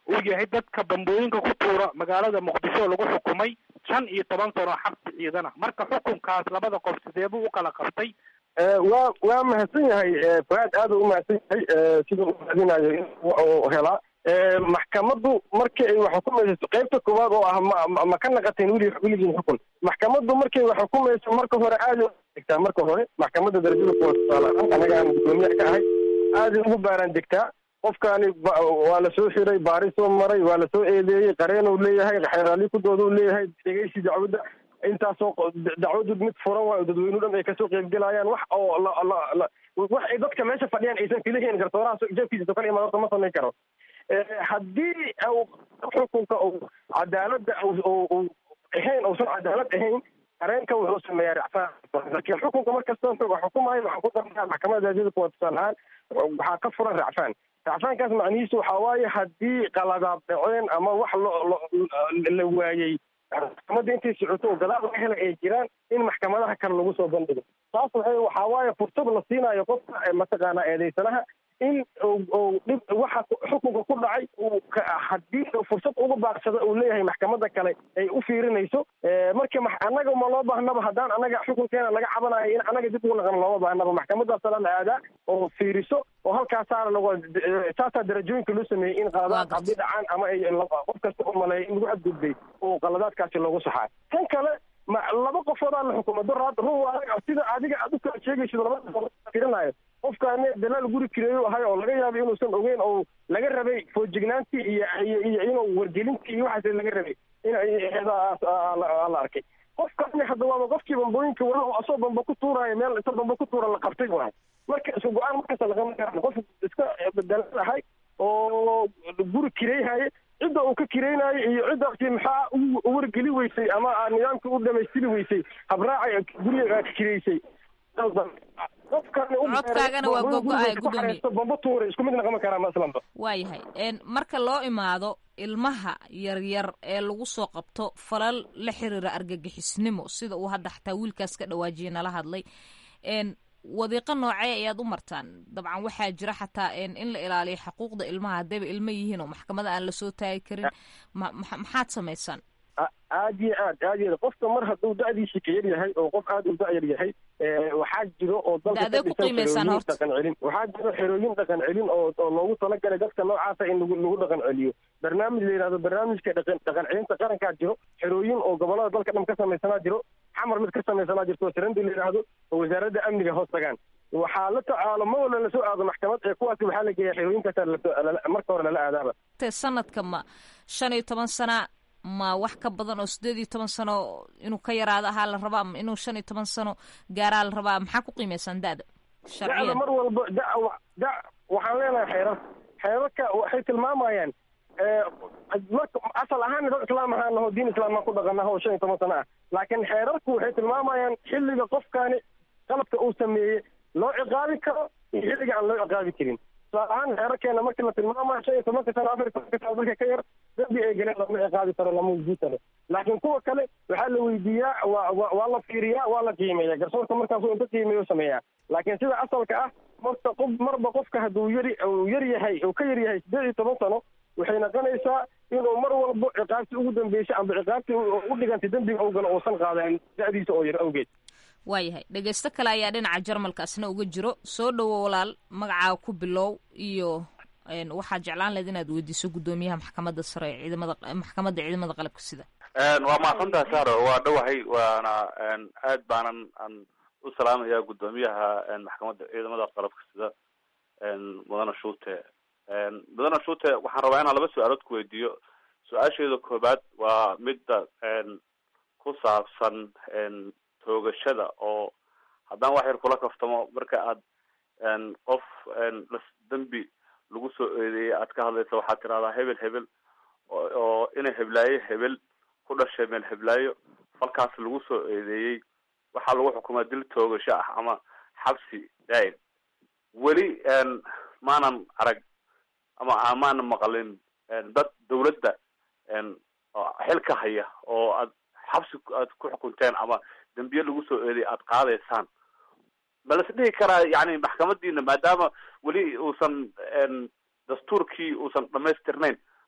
uu yahay dadka bambooyinka ku tuura magaalada muqdisho lagu xukumay shan iyo toban sano xabsi ciidana marka xukunkaas labada qof sidee buu u kala qabtay waa waa mahadsan yahay fuaad aad u umahadsan yahay siduu u raadinayo in uu helaa maxkamaddu markii ay wax xukumayso qaybta koowaad oo ah ma ma ka naqateen weli weligiin xukun maxkamaddu markay wax xukumayso marka hore aad degtaa marka hore maxkamadda darajada kuwa tusaale anaga aan gudoomiyaha ka ahay aaday ugu baaraan degtaa qofkaani waa la soo xiray baari soo maray waa la soo eedeeyey qareen uu leeyahay xeeraali ku dooda uu leeyahay dhegeysi dacwadda intaasoo dacwadu mid furan waayo dadweynuhu dhan ay kasoo qeybgelayaan wax oo la wax ay dadka meesha fadhiyaan aysan filahayn garsooraha jeefkiisa kale imaad horta ma samayn karo haddii xukunka cadaaladda ahayn uusan cadaalad ahayn qareenka wuxuu sameeyaa racfaan laakiin xukunka markasta xukumayo waxaa ku darnaa maxkamadda darajada kuwa tusaale ahaan waxaa ka furan racfaan racfaankaas macnihiisu waxaa waaye haddii qaladaad dhaceen ama wax la waayey maxkamadda intay socoto oo gadaal laga helay ay jiraan in maxkamadaha kale lagu soo bandhigo taas waxay waxaa waaye fursad la siinayo qofka mataqaanaa eedeysanaha in u dhib waxa xukunka ku dhacay uu haddii fursad uga baaqsado uu leeyahay maxkamadda kale ay u fiirinayso marka annaga ma loo baahnaba haddaan annaga xukunkeena laga cabanayo in annaga dib ugu naqan looma baahnaba maxkamaddaasala la aadaa oo fiiriso oo halkaasaana lagu saasaa darajooyinka loo sameeyey in qaladaad haddii dhacaan ama ay qof kasta u maleeya in lagu xadgudbay oo qaladaadkaasi loogu saxaayo tan kale ma laba qofoodaa la xukumo daraad run sida adiga aad u kala sheegaysid labada firinayo qofkaani dalaal guri kireeyo ahay oo laga yaabay inuusan ogeyn oo laga rabay foojignaantii iyo iyo inuu wargelintii iyo waxaas laga rabay in la arkay qofkaani hadda waaba qofkii bambooyinka wala oo asoo bamba ku tuuraayo meel inta bamba ku tuura la qabtay waay marka isku go-aan markasta lagama garan qof iska dalaal ahay oo guri kireeyhaye cidda uu ka kiraynayo iyo ciddaasi maxaa u wargeli weysay ama nidaamka u dhamaystiri weysay habraaca guriga ka kireysay codkaagana waa gogo-ay gudoomiye bamba tuure isku mid naqama karaa maslanba waayahay marka loo imaado ilmaha yaryar ee lagu soo qabto falal la xiriira argagixisnimo sida uu hadda xataa wiilkaas ka dhawaajiye nala hadlay wadiiqo noocee ayaad u martaan dabcan waxaa jira xataa in la ilaaliyo xuquuqda ilmaha haddayba ilmo yihiin oo maxkamada aan lasoo taagi karin maxaad samaysaan aad iyo aad aad iyo qofka mar hadduu da'diisa ka yar yahay oo qof aad u da'yar yahay waxaa jiro oo dalka ka dhisan xerooyin dhaqan celin waxaa jiro xerooyin dhaqan celin oo oo loogu talagalay dadka noocaasa in lagu lagu dhaqan celiyo barnaamij la yidhahdo barnaamijka dhaqan dhaqan celinta qarankaa jiro xerooyin oo gobolada dalka dhan ka samaysanaa jiro xamar mid ka samaysanaa jirto sarandi la yidhaahdo oo wasaaradda amniga hoos tagaan waxaa la tacaalo ma wala lasoo aado maxkamad ee kuwaasi waxaa la geeya xerooyinkaasa marka hore lala aadaaba sanadka ma shan iyo toban sana ma wax ka badan oo sideed iyo toban sano inuu ka yaraado ahaa la rabaa ama inuu shan iyo toban sano gaaraa la rabaa maxaa ku qiimeysaan da'da da'da mar walba da da waxaan leenahay xeerar xeerarka waxay tilmaamayaan asal ahaan dad islaam ahaan naho diin islaammaan ku dhaqanaho oo shan iyo toban sano ah laakiin xeerarku waxay tilmaamayaan xilliga qofkaani qalabka uu sameeyey loo ciqaabi karo iyo xilliga aan loo ciqaabi karin tusaale ahaan xeerarkeena markii la tilmaamayo shan iyo tobanka sano afar iyo tobanka sano dadka ka yar dambi ay galeen lama ciqaabi karo lama weydiisano laakiin kuwa kale waxaa la weydiiyaa waa wa waa la fiiriyaa waa la qiimeeya garsoorka markaasuu inta qiimeeyo sameeyaa laakiin sida asalka ah marta qof marba qofka hadduu yari uu yar yahay uu ka yar yahay siddeed iyo toban sano waxay noqonaysaa inuu mar walbo ciqaabtii ugu dambeysay amba ciqaabtii u dhigantay dembiga uu galo uusan qaadanin da'diisa oo yar awgeed waayahay dhegeysto kale ayaa dhinaca jarmalkaasna uga jiro soo dhowo walaal magacaa ku bilow iyo waxaad jeclaan lahayd inaad weydiiso guddoomiyaha maxkamadda sare ee ciidamada maxkamadda ciidamada qalabka sida waa mahadsantaha saro waa dhowahay waana aad baanan aan u salaamaya guddoomiyaha maxkamadda ciidamada qalabka sida mudane shuute mudane shuute waxaan rabaa inaan laba su-aalood ku weydiiyo su-aasheeda koobaad waa midda ku saabsan toogashada oo haddaan wax yar kula kaftamo marka aad qof dembi lagu soo eedeeyay aad ka hadlaysa waxaad tirahdaa hebel hebel oo ina heblaayo hebel ku dhashay meel heblaayo falkaas lagu soo eedeeyey waxaa lagu xukumaa dil toogasho ah ama xabsi daa'im weli maanan arag ama maanan maqalin dad dawladda xil ka haya oo aad xabsi aad ku xukunteen ama dembiye lagu soo eeday aad qaadaysaan ma las dhihi karaa yani maxkamadiina maadaama weli uusan dastuurkii uusan dhamaystirnayn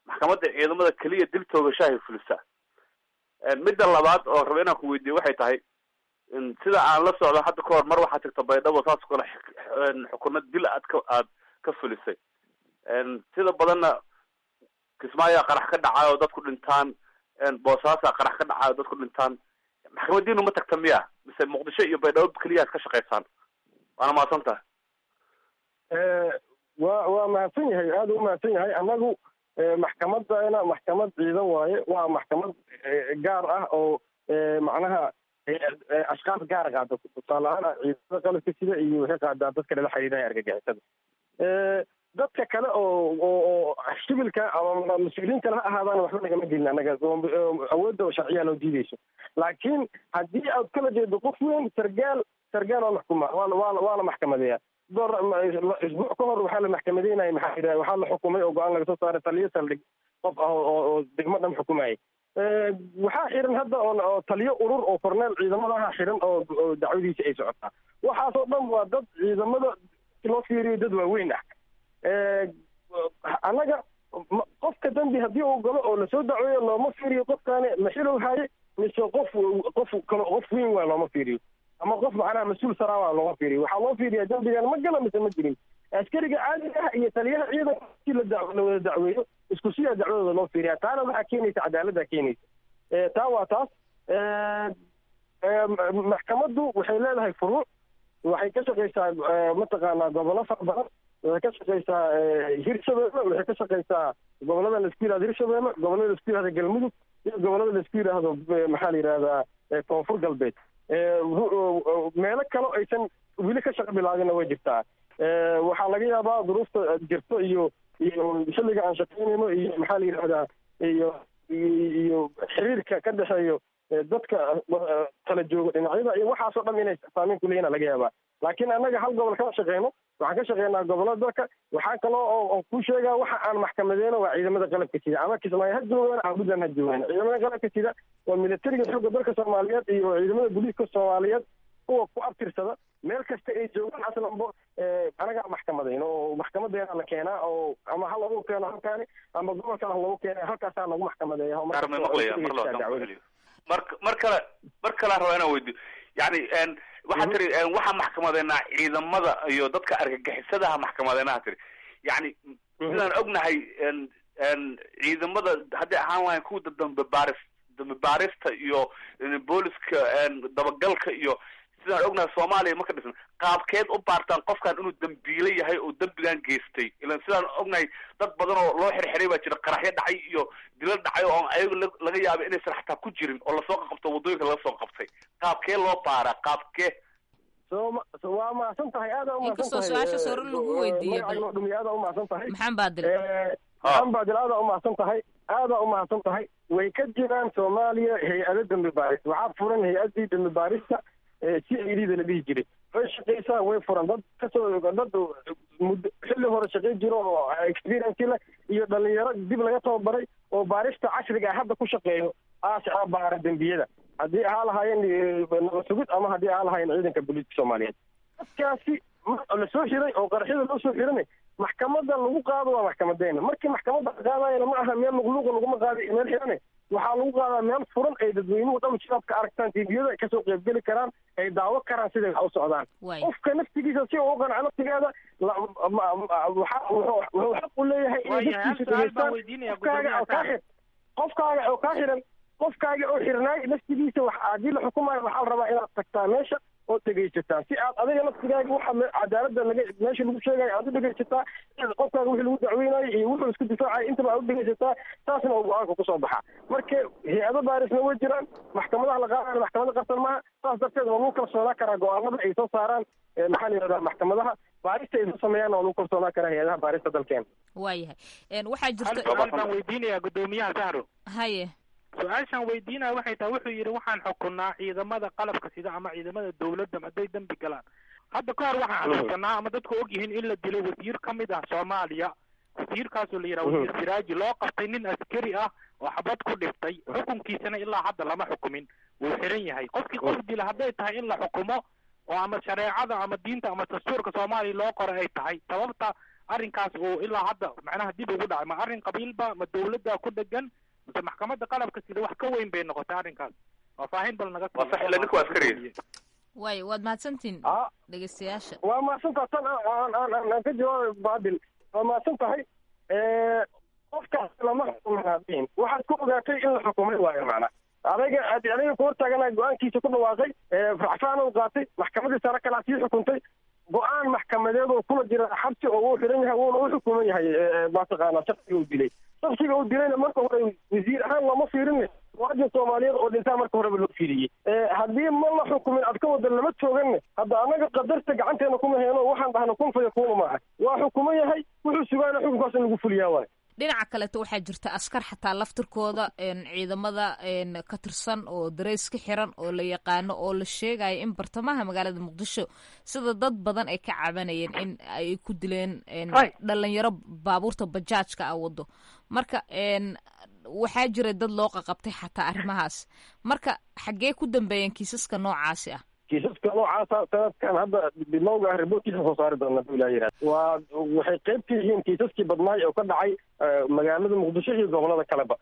maxkamadda ciidamada keliya dil toogashahay fulisaa midda labaad oo raba inaan ku weydiiyo waxay tahay sida aan la socdo hadda kahor mar waxaa tagta baydhabo saas kale xukuno dil aad ka aad ka fulisay sida badanna kismaayaa qarax ka dhacayo dadku dhintaan boosaasaa qarax ka dhacayo dadku dhintaan maxkamadiinu ma tagta miya mise muqdisho iyo baydhabo keliya ad ka shaqaysaan waana mahadsan tahay wa waa mahadsan yahay aada u mahadsan yahay annagu maxkamadana maxkamad ciidan waaye waa maxkamad gaar ah oo macnaha ashkaas gaar qaada tusaale ahaan ciidamada qalabka sida iyo waxay qaadaa dadka lala xiriiraya argagixisada dadka kale oo oo sibilka ama mas-uuliyiin kale ha ahaadaan waxba nagama gelin annaga awoodda oo sharciyaa loo diideyso laakiin haddii aad kala jeedo qof weyn sargaal sargaal waa maxkuma waa waa waa la maxkamadeeya door isbuuc ka hor waxaa la maxkamadeynaya maxaa yidhaha waxaa la xukumay oo go-aan laga soo saaray taliyo saldhig qof ah oo oo degmo dhan xukumayay waxaa xiran hadda oo taliyo urur oo korneel ciidamadaha xiran oo oo dacwadiisa ay socotaa waxaasoo dhan waa dad ciidamada loo fiiriyo dad waaweyn ah annaga qofka dambi haddii uu galo oo lasoo dacweeyo looma fiiriyo qofkaani maxilow haye mise qof qof kale qof weyn waa looma fiiriyo ama qof macnaha mas-uul saraa waa looma fiiriyo waxaa loo fiiriyaa dambigan ma gala mise ma jirin askariga caadiga ah iyo taliyaha ciidanka si la la wada dacweeyo isku siyaa dacwadooda loo fiiriyaa taana waxaa keenaysa cadaaladda keenaysa taa waa taas maxkamaddu waxay leedahay furuuc waxay ka shaqaysaa mataqaanaa gobollo fara badan waxay ka shaqaysaa hirshabeelle waxay ka shaqaysaa gobollada laisku yihahdo hirshabeelle gobollada laisku yihahdo galmudug iyo gobollada laisku yidhaahdo maxaa la yidhahdaa koonfur galbeed meelo kale aysan weli ka shaqo bilaabinna way jirtaa waxaa laga yaabaa duruufta jirto iyo iyo xilliga aan shaqaynayno iyo maxaa la yidhahdaa iyo iyo xiriirka ka dhexeeyo dadka kala jooga dhinacyada iyo waxaasoo dhan inay saameyn kuleeyina laga yaabaa laakiin annaga hal gobol kama shaqeyno waxaan ka shaqeynaa gobollada dalka waxaa kaloo oo ku sheegaa waxa aan maxkamadeyno waa ciidamada qalabka sida ama kismaayo ha joogaan ama puntland ha joogaan ciidamada qalabka sida waa militariga xoogga dalka soomaaliyeed iyo ciidamada booliiska soomaaliyeed kuwa ku abtirsada meel kasta ay joogaan aslanbo anagaa maxkamadayno oo maxkamadeena la keenaa oo ama ha lagu keeno halkaani ama gobolkan ha lagu keena halkaasaa lagu maxkamadeeya mar mar kale mar kale raba inaan weydiyo yani waxaa tiri waxaa maxkamadeynaa ciidamada iyo dadka argagixisadaha maxkamadeynaha tiri yani sidaan ognahay ciidamada hadday ahaan lahayn kuwa dambe baaris dambe baarista iyo booliska dabagalka iyo sidaan ognahay soomaaliya marka dhisan qaabkeed u baartaan qofkan inuu dambiile yahay oo dembigan geystay ilan sidaan ognahay dad badan oo loo xirxiray baa jira qaraxyo dhacay iyo dilo dhacay oo ayago laga yaabay inaysan xataa ku jirin oo lasoo qabto waddooyinka laga soo qabtay qaabkee loo baaraa qaabkee so waa mahadsan tahay aada inkastoo su-aashaas hore lagu weydiiyey bal dhumiy aada umahadsan tahay maxaan baadil maxaan baadil aada umahadsan tahay aada umahadsan tahay way ka jiraan soomaaliya hay-ado dambi baaris waxaa furan hay-adii dambi baarista c i d da la dhihi jiray way shaqaysaa way furan dad kasoo dad muddo xilli hore shaqay jiro oo experience leh iyo dhalinyaro dib laga tababaray oo baarista casriga ah hadda ku shaqeeyo aasha baara dembiyada haddii ahaa lahaayeen nabad sugid ama haddii ahaa lahaayeen ciidanka booliiska soomaaliyeed dadkaasi lasoo xiray oo qaraxyada loo soo xirana maxkamada lagu qaado waa maxkamadeena markii maxkamadda la qaadayana ma aha meel luqluuqa laguma qaada iyo meel xirane waxaa lagu qaadaa meel furan ay dadweynuhu dhan shabaabka aragtaan tviyada kasoo qeybgeli karaan ay daawo karaan siday wax u socdaan qofka naftigiisa si uu qanco naftigeeda wuxuu xaq u leeyahay inay dadkiisa dhegeystaan qofkaaga oo kaa xir qofkaaga oo kaa xiran qofkaaga oo xirnaay naftigiisa wax haddii la xukumayo waxaa la rabaa inaad tagtaa meesha oo dhegaysataa si aad adiga naftigaaga waxa cadaaladda laga meesha lagu sheegayo aad u dhegaysataa qofkaaga wixii lagu dacweynayo iyo wuxuu isku difaacayo intaba aad u dhegaysataa taasna oo go-aanka kusoo baxa marka hay-ado baarisna way jiraan maxkamadaha la qaadana maxkamada qarsan maaha saas darteed waa lagu kalsoonaa karaa go-aanada ay soo saaraan maxaa la yidhahdaa maxkamadaha baarista ay soo sameeyaan waa lagu kalsoonaa karaa hay-adaha baarista dalkeena waayahay waxaa jirta su-aal baan weydiinayaa guddoomiyaha sahro haye su-aashaan weydiinaya waxay tahay wuxuu yidhi waxaan xukunaa ciidamada qalabka sida ama ciidamada dawladda hadday dembi galaan hadda ka hor waxaan xukunaa ama dadku og yihiin in la dilay wasiir ka mid ah soomaaliya wasiirkaasoo la yidhaha wasiir siraaji loo qabtay nin askari ah oo xabad ku dhiftay xukunkiisana ilaa hadda lama xukumin wuu xiran yahay qofkii qof dila hadday tahay in la xukumo oo ama shareecada ama diinta ama dastuurka soomaaliya loo qoray ay tahay sababta arrinkaas oo ilaa hadda macnaha dib ugu dhacay ma arrin qabiilba ma dawladda ku dhegan mase maxkamadda qalabka sida wax ka weyn bay noqotay arrinkaas faahfaahin bal naga waa sax ila ninku waa askari waayo waad mahadsantihin dhegeystayaasha waa mahadsantaha tan aan aan aan aan ka jawaabay baadil waa mahadsan tahay qofkaas lama xukumin waxaad ku ogaatay in la xukumay waayo macna adaga adiga ku hortaagana go-aankiisa ku dhawaaqay racfaan uu qaatay maxkamadii sare kalaa sii xukuntay go-aan maxkamadeed oo kula jira xabsi oo uu xiran yahay wuuna u xukuman yahay mataqaana shaksiga uu dilay shaksiga uu dilayna marka hore wasiir ahaan looma fiirin muwaadin soomaaliyeed oo dhintaa marka horeba loo fiiriyey haddii ma la xukumin ad ka wada lama tooganne hadda annaga qadarta gacanteena kuma heeno waxaan dhahna kun faya kuuna maaha waa xukuman yahay wuxuu sugaana xukunkaas in lagu fuliyaa waay dhinaca kaleeto waxaa jirta askar xataa laftirkooda ciidamada ka tirsan oo dareys ka xiran oo la yaqaano oo la sheegayo in bartamaha magaalada muqdisho sida dad badan ay ka cabanayeen in ay ku dileen dhalinyaro baabuurta bajaajka a wado marka waxaa jira dad loo qaqabtay xataa arrimahaas marka xaggee ku dambeeyeen kiisaska noocaasi ah kiisaska noocaasa sanadkan hadda bilowga ah riboortkiisa soo saari doona haduu ilaa yihahda waa waxay qayb ka yihiin kiisaskii badnaay oo ka dhacay magaalada muqdisho iyo gobolada kaleba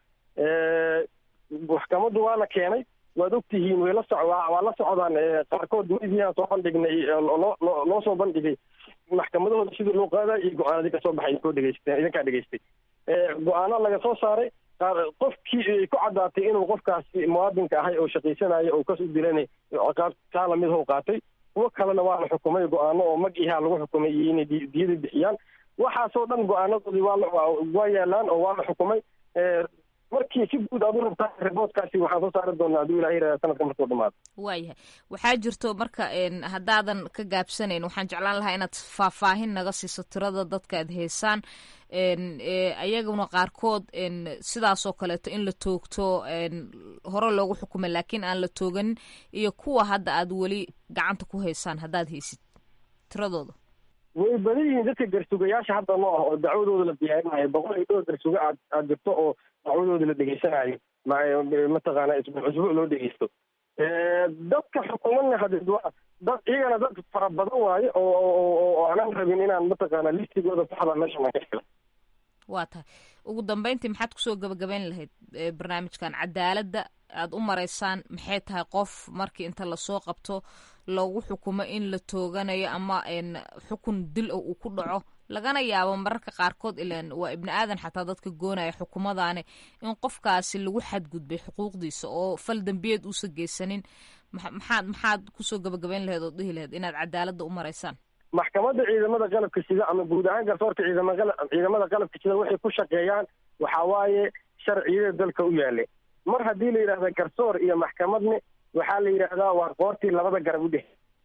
maxkamaddu waa la keenay waad ogtihiin way la soc waa la socdaan qaarkood mediaan soo bandhignay loo loo soo bandhigay maxkamadahooda sidii loo qaadayo iyo go-aanadii kasoo baxay idinkoo dhegeysteen idinkaa dhegeystay go-aano laga soo saaray qofkii ay ku caddaatay inuu qofkaasi muwaadinka ahay oo shaqaysanayo oo kas u dilanay ciqaab taa lamid hoo qaatay kuwo kalena waa la xukumay go-aano oo mag ihaa lagu xukumay iyo inay diyada bixiyaan waxaasoo dhan go-aanadoodii waa waa yaalaan oo waa la xukumay markii si guud aad u rabtaa riboodkaasi waxaan soo saari doonaa hadduu ilaah yirahda sanadka markuu dhamaado waayahay waxaa jirto marka haddaadan ka gaabsanayn waxaan jeclaan lahaa inaad faahfaahin naga siiso tirada dadka aad heysaan ayaguna qaarkood sidaasoo kaleeto in la toogto hore loogu xukumay laakiin aan la tooganin iyo kuwa hadda aad weli gacanta ku haysaan haddaad haysid tiradooda way badan yihiin dadka garsugayaasha hadda noo ah oo dacwadooda la diyaarinayo boqol iyo dhowr garsuga aad aad jirto oo dacwadooda la dhegeysanayo mataqaana isbuuc isbuuc loo dhegeysto dadka xukuumadna hadid waa dad iyagana dad fara badan waaye oo oo aanan rabin inaan mataqaana listigooda saxda meeshan aan ka helo waa tahay ugu dambeyntii maxaad kusoo gabagabayn lahayd barnaamijkan cadaaladda aad u maraysaan maxay tahay qof markii inta lasoo qabto loogu xukumo in la tooganayo ama xukun dil uu ku dhaco lagana yaabo mararka qaarkood ilaan waa ibni aadan xataa dadka goonaya xukumadaani in qofkaasi lagu xadgudbay xuquuqdiisa oo fal dembiyeed uusa geysanin maxaad maxaad kusoo gabagabayn lahayd oo dhihi lahayd inaad cadaaladda u maraysaan maxkamadda ciidamada qalabka sida ama guud ahaan garsoorka ciidamada ciidamada qalabka sida waxay ku shaqeeyaan waxa waaye sharciyada dalka u yaale mar haddii la yidhahda garsoor iyo maxkamadne waxaa la yidhaahdaa waa qoortii labada garab u dhex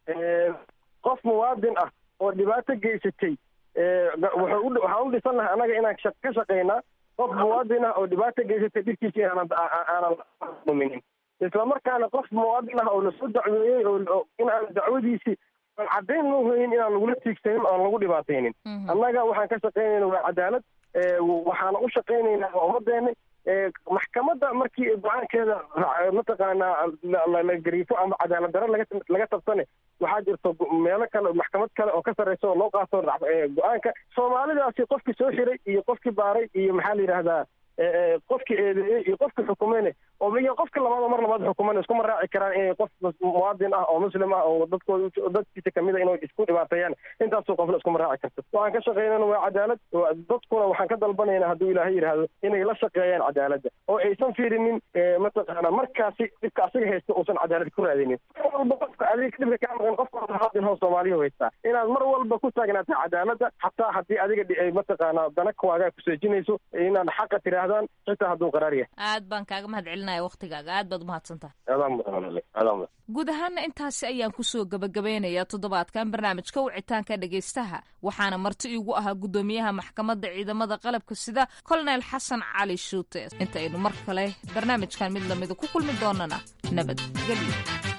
qof muwaadin ah oo dhibaato geysatay waxaan u dhisan lahay annaga inaan ka shaqaynaa qof muwaadin ah oo dhibaato geysatay dhibkiisa inaanan aanan muminin islamarkaana qof muwaadin ah oo lasoo dacweeyey oo inaan dacwadiisii aan caddayn loo hoyin inaan lagula tiigsanin oan lagu dhibaataynin annaga waxaan ka shaqaynayna waa cadaalad waxaana u shaqaynaynaa ummadeena maxkamadda markii go-aankeeda mataqaanaa la gariifo ama cadaalad daro laga laga tabsane waxaa jirto meelo kale maxkamad kale oo ka sarreysa oo loo qaato go-aanka soomaalidaasi qofkii soo xiray iyo qofkii baaray iyo maxaa la yidhaahdaa qofkii eedeeyey iyo qofkii xukumeyne oo iyo qofka labaad mar labaad xukuman iskuma raaci karaan inay qof muwaadin ah oo muslim ah oo dadkooda dadkiisa kamid a inay isku dhibaateeyaan intaasoo qofna iskuma raaci karto waxaan ka shaqeynana waa cadaalad dadkuna waxaan ka dalbanaynaa hadduu ilaahay yidhaahdo inay la shaqeeyaan cadaaladda oo aysan fiirinin mataqaana markaasi dhibka asiga haysta uusan cadaalad ku raadinin mar walba qofka adiga dhibka kaa maqan qofka muwaadin hoo soomaaliya haystaa inaad mar walba ku taagnaata cadaaladda xataa haddii adiga mataqaana dana kuwaagaa kuseejinayso inaad xaqa tirahdaan xitaa hadduu qaraar yahay aad baan kaaga mahad celinaya waktigaaga aad baad umahadsantahay adaa mudan adaa mudan guud ahaana intaasi ayaan kusoo gabagabeynayaa toddobaadkan barnaamijka wicitaanka dhegaystaha waxaana marti iigu ahaa guddoomiyaha maxkamadda ciidamada qalabka sida colonel xasan cali shuute inta aynu mar kale barnaamijkan mid lamida ku kulmi doonana nabadgelyo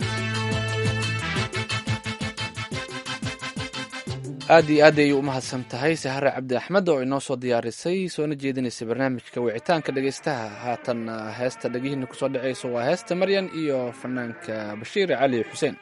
aad iyo aad ayay u mahadsan tahay sahare cabdi axmed oo inoo soo diyaarisay soona jeedinaysay barnaamijka wicitaanka dhegaystaha haatan heesta dhegihiina kusoo dhacayso waa heesta maryan iyo fanaanka bashiir cali xuseen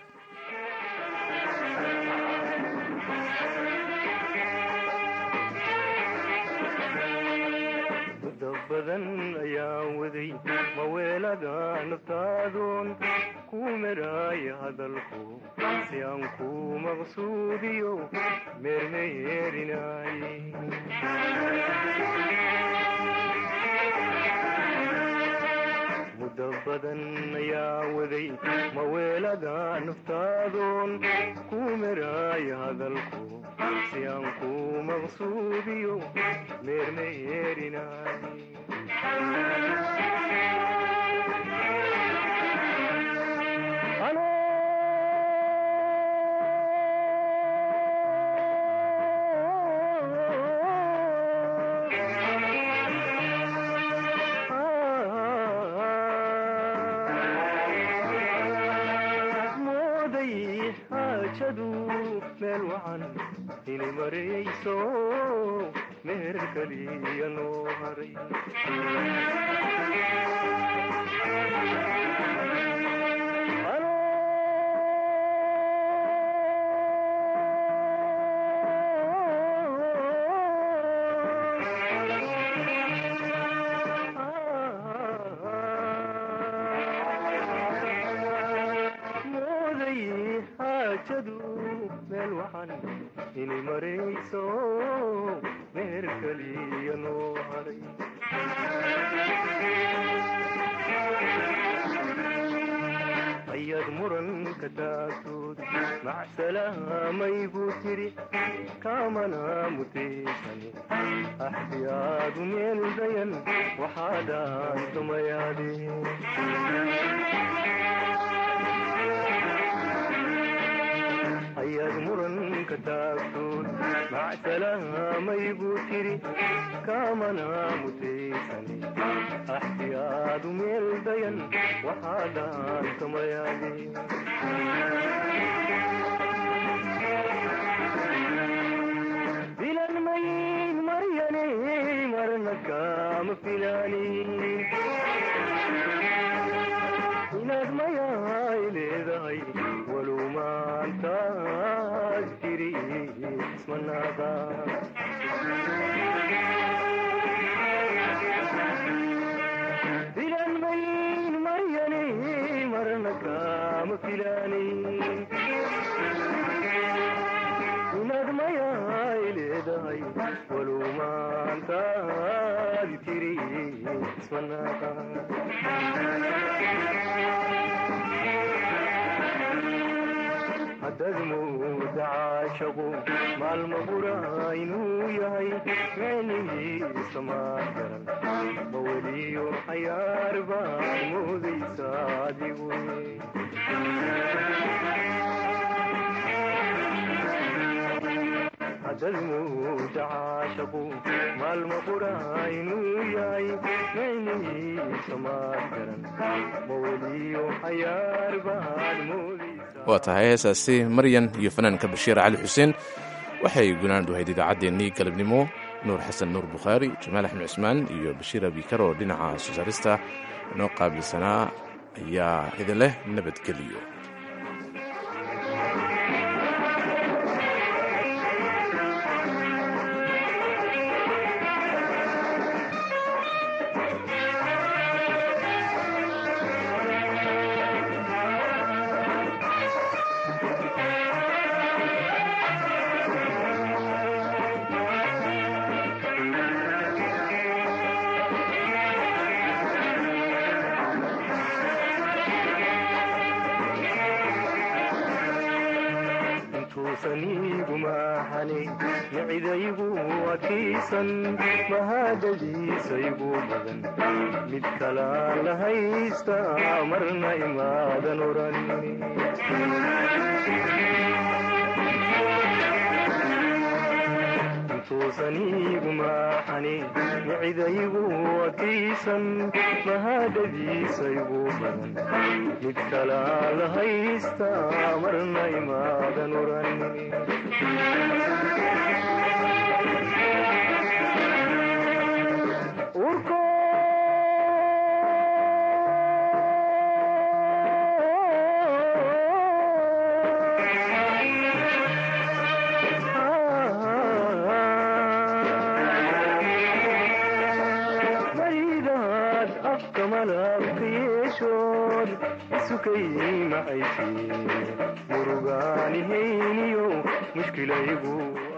weelada naftaadun ku meraaya hadalku si aan ku maqsuudiyo meermeerinay muddo badan ayaa waday maweelada naftaadun ku meraaya hadalku si aan ku maqsuudiyo meermeerinay mooday xaajadu meel wacan inay marayso meher kaliya noo haray mooday xaajadu meel wacan inay marayso meher kaliya noo haray ayaad muranka taagtood macsalaamay buu tiri kaamana mutaysan axdiyaadu meel dayan waxaadaan tumayaadeen ayaad muranka taagtood macsalaamay buu tiri kaamana mutaysan axdiyaadu meel dayan waxaadaan tumayaadeen filan mayn maryane marna kaama filaanin inaad mayaay leedahay walow maantaad tiri ismanaaqa filan mayn maryane marna kaama filaanin inaad mayaay leedahay walow maantaad tiri ismanaaqa haddaad mooda caashaqu maalma bura inuu yahay micnihiisa maa garan ma weliyo cayaar baad moodaysa adigu haddaad mooda caashaqu maalma bura inuu yahay micnihiisa maa garan ma weliyo cayaar baad moodaysa waa tahay heesaasi maryan iyo fanaanka bashiir cali xuseen waxay gunaanad ahayd idaacaddeenii galabnimo nuur xasan nuur bukhaari jamaal axmed cusmaan iyo bashiir abikar oo dhinaca soo saarista inoo qaabilsanaa ayaa idin leh nabadgeliyo intuusaniigu maaxani micidaygu adkaysan mahadadiisaygu badan mid kalaan la haysta marna imaadan oran intuusaniigu maaxani micidaygu adkaysan mahadadiisaygu badan mid kalaan la haysta marna imaadan oran maydaad afka calabka yeeshood isukay macaysi murugaanihayniyo mushkilaygu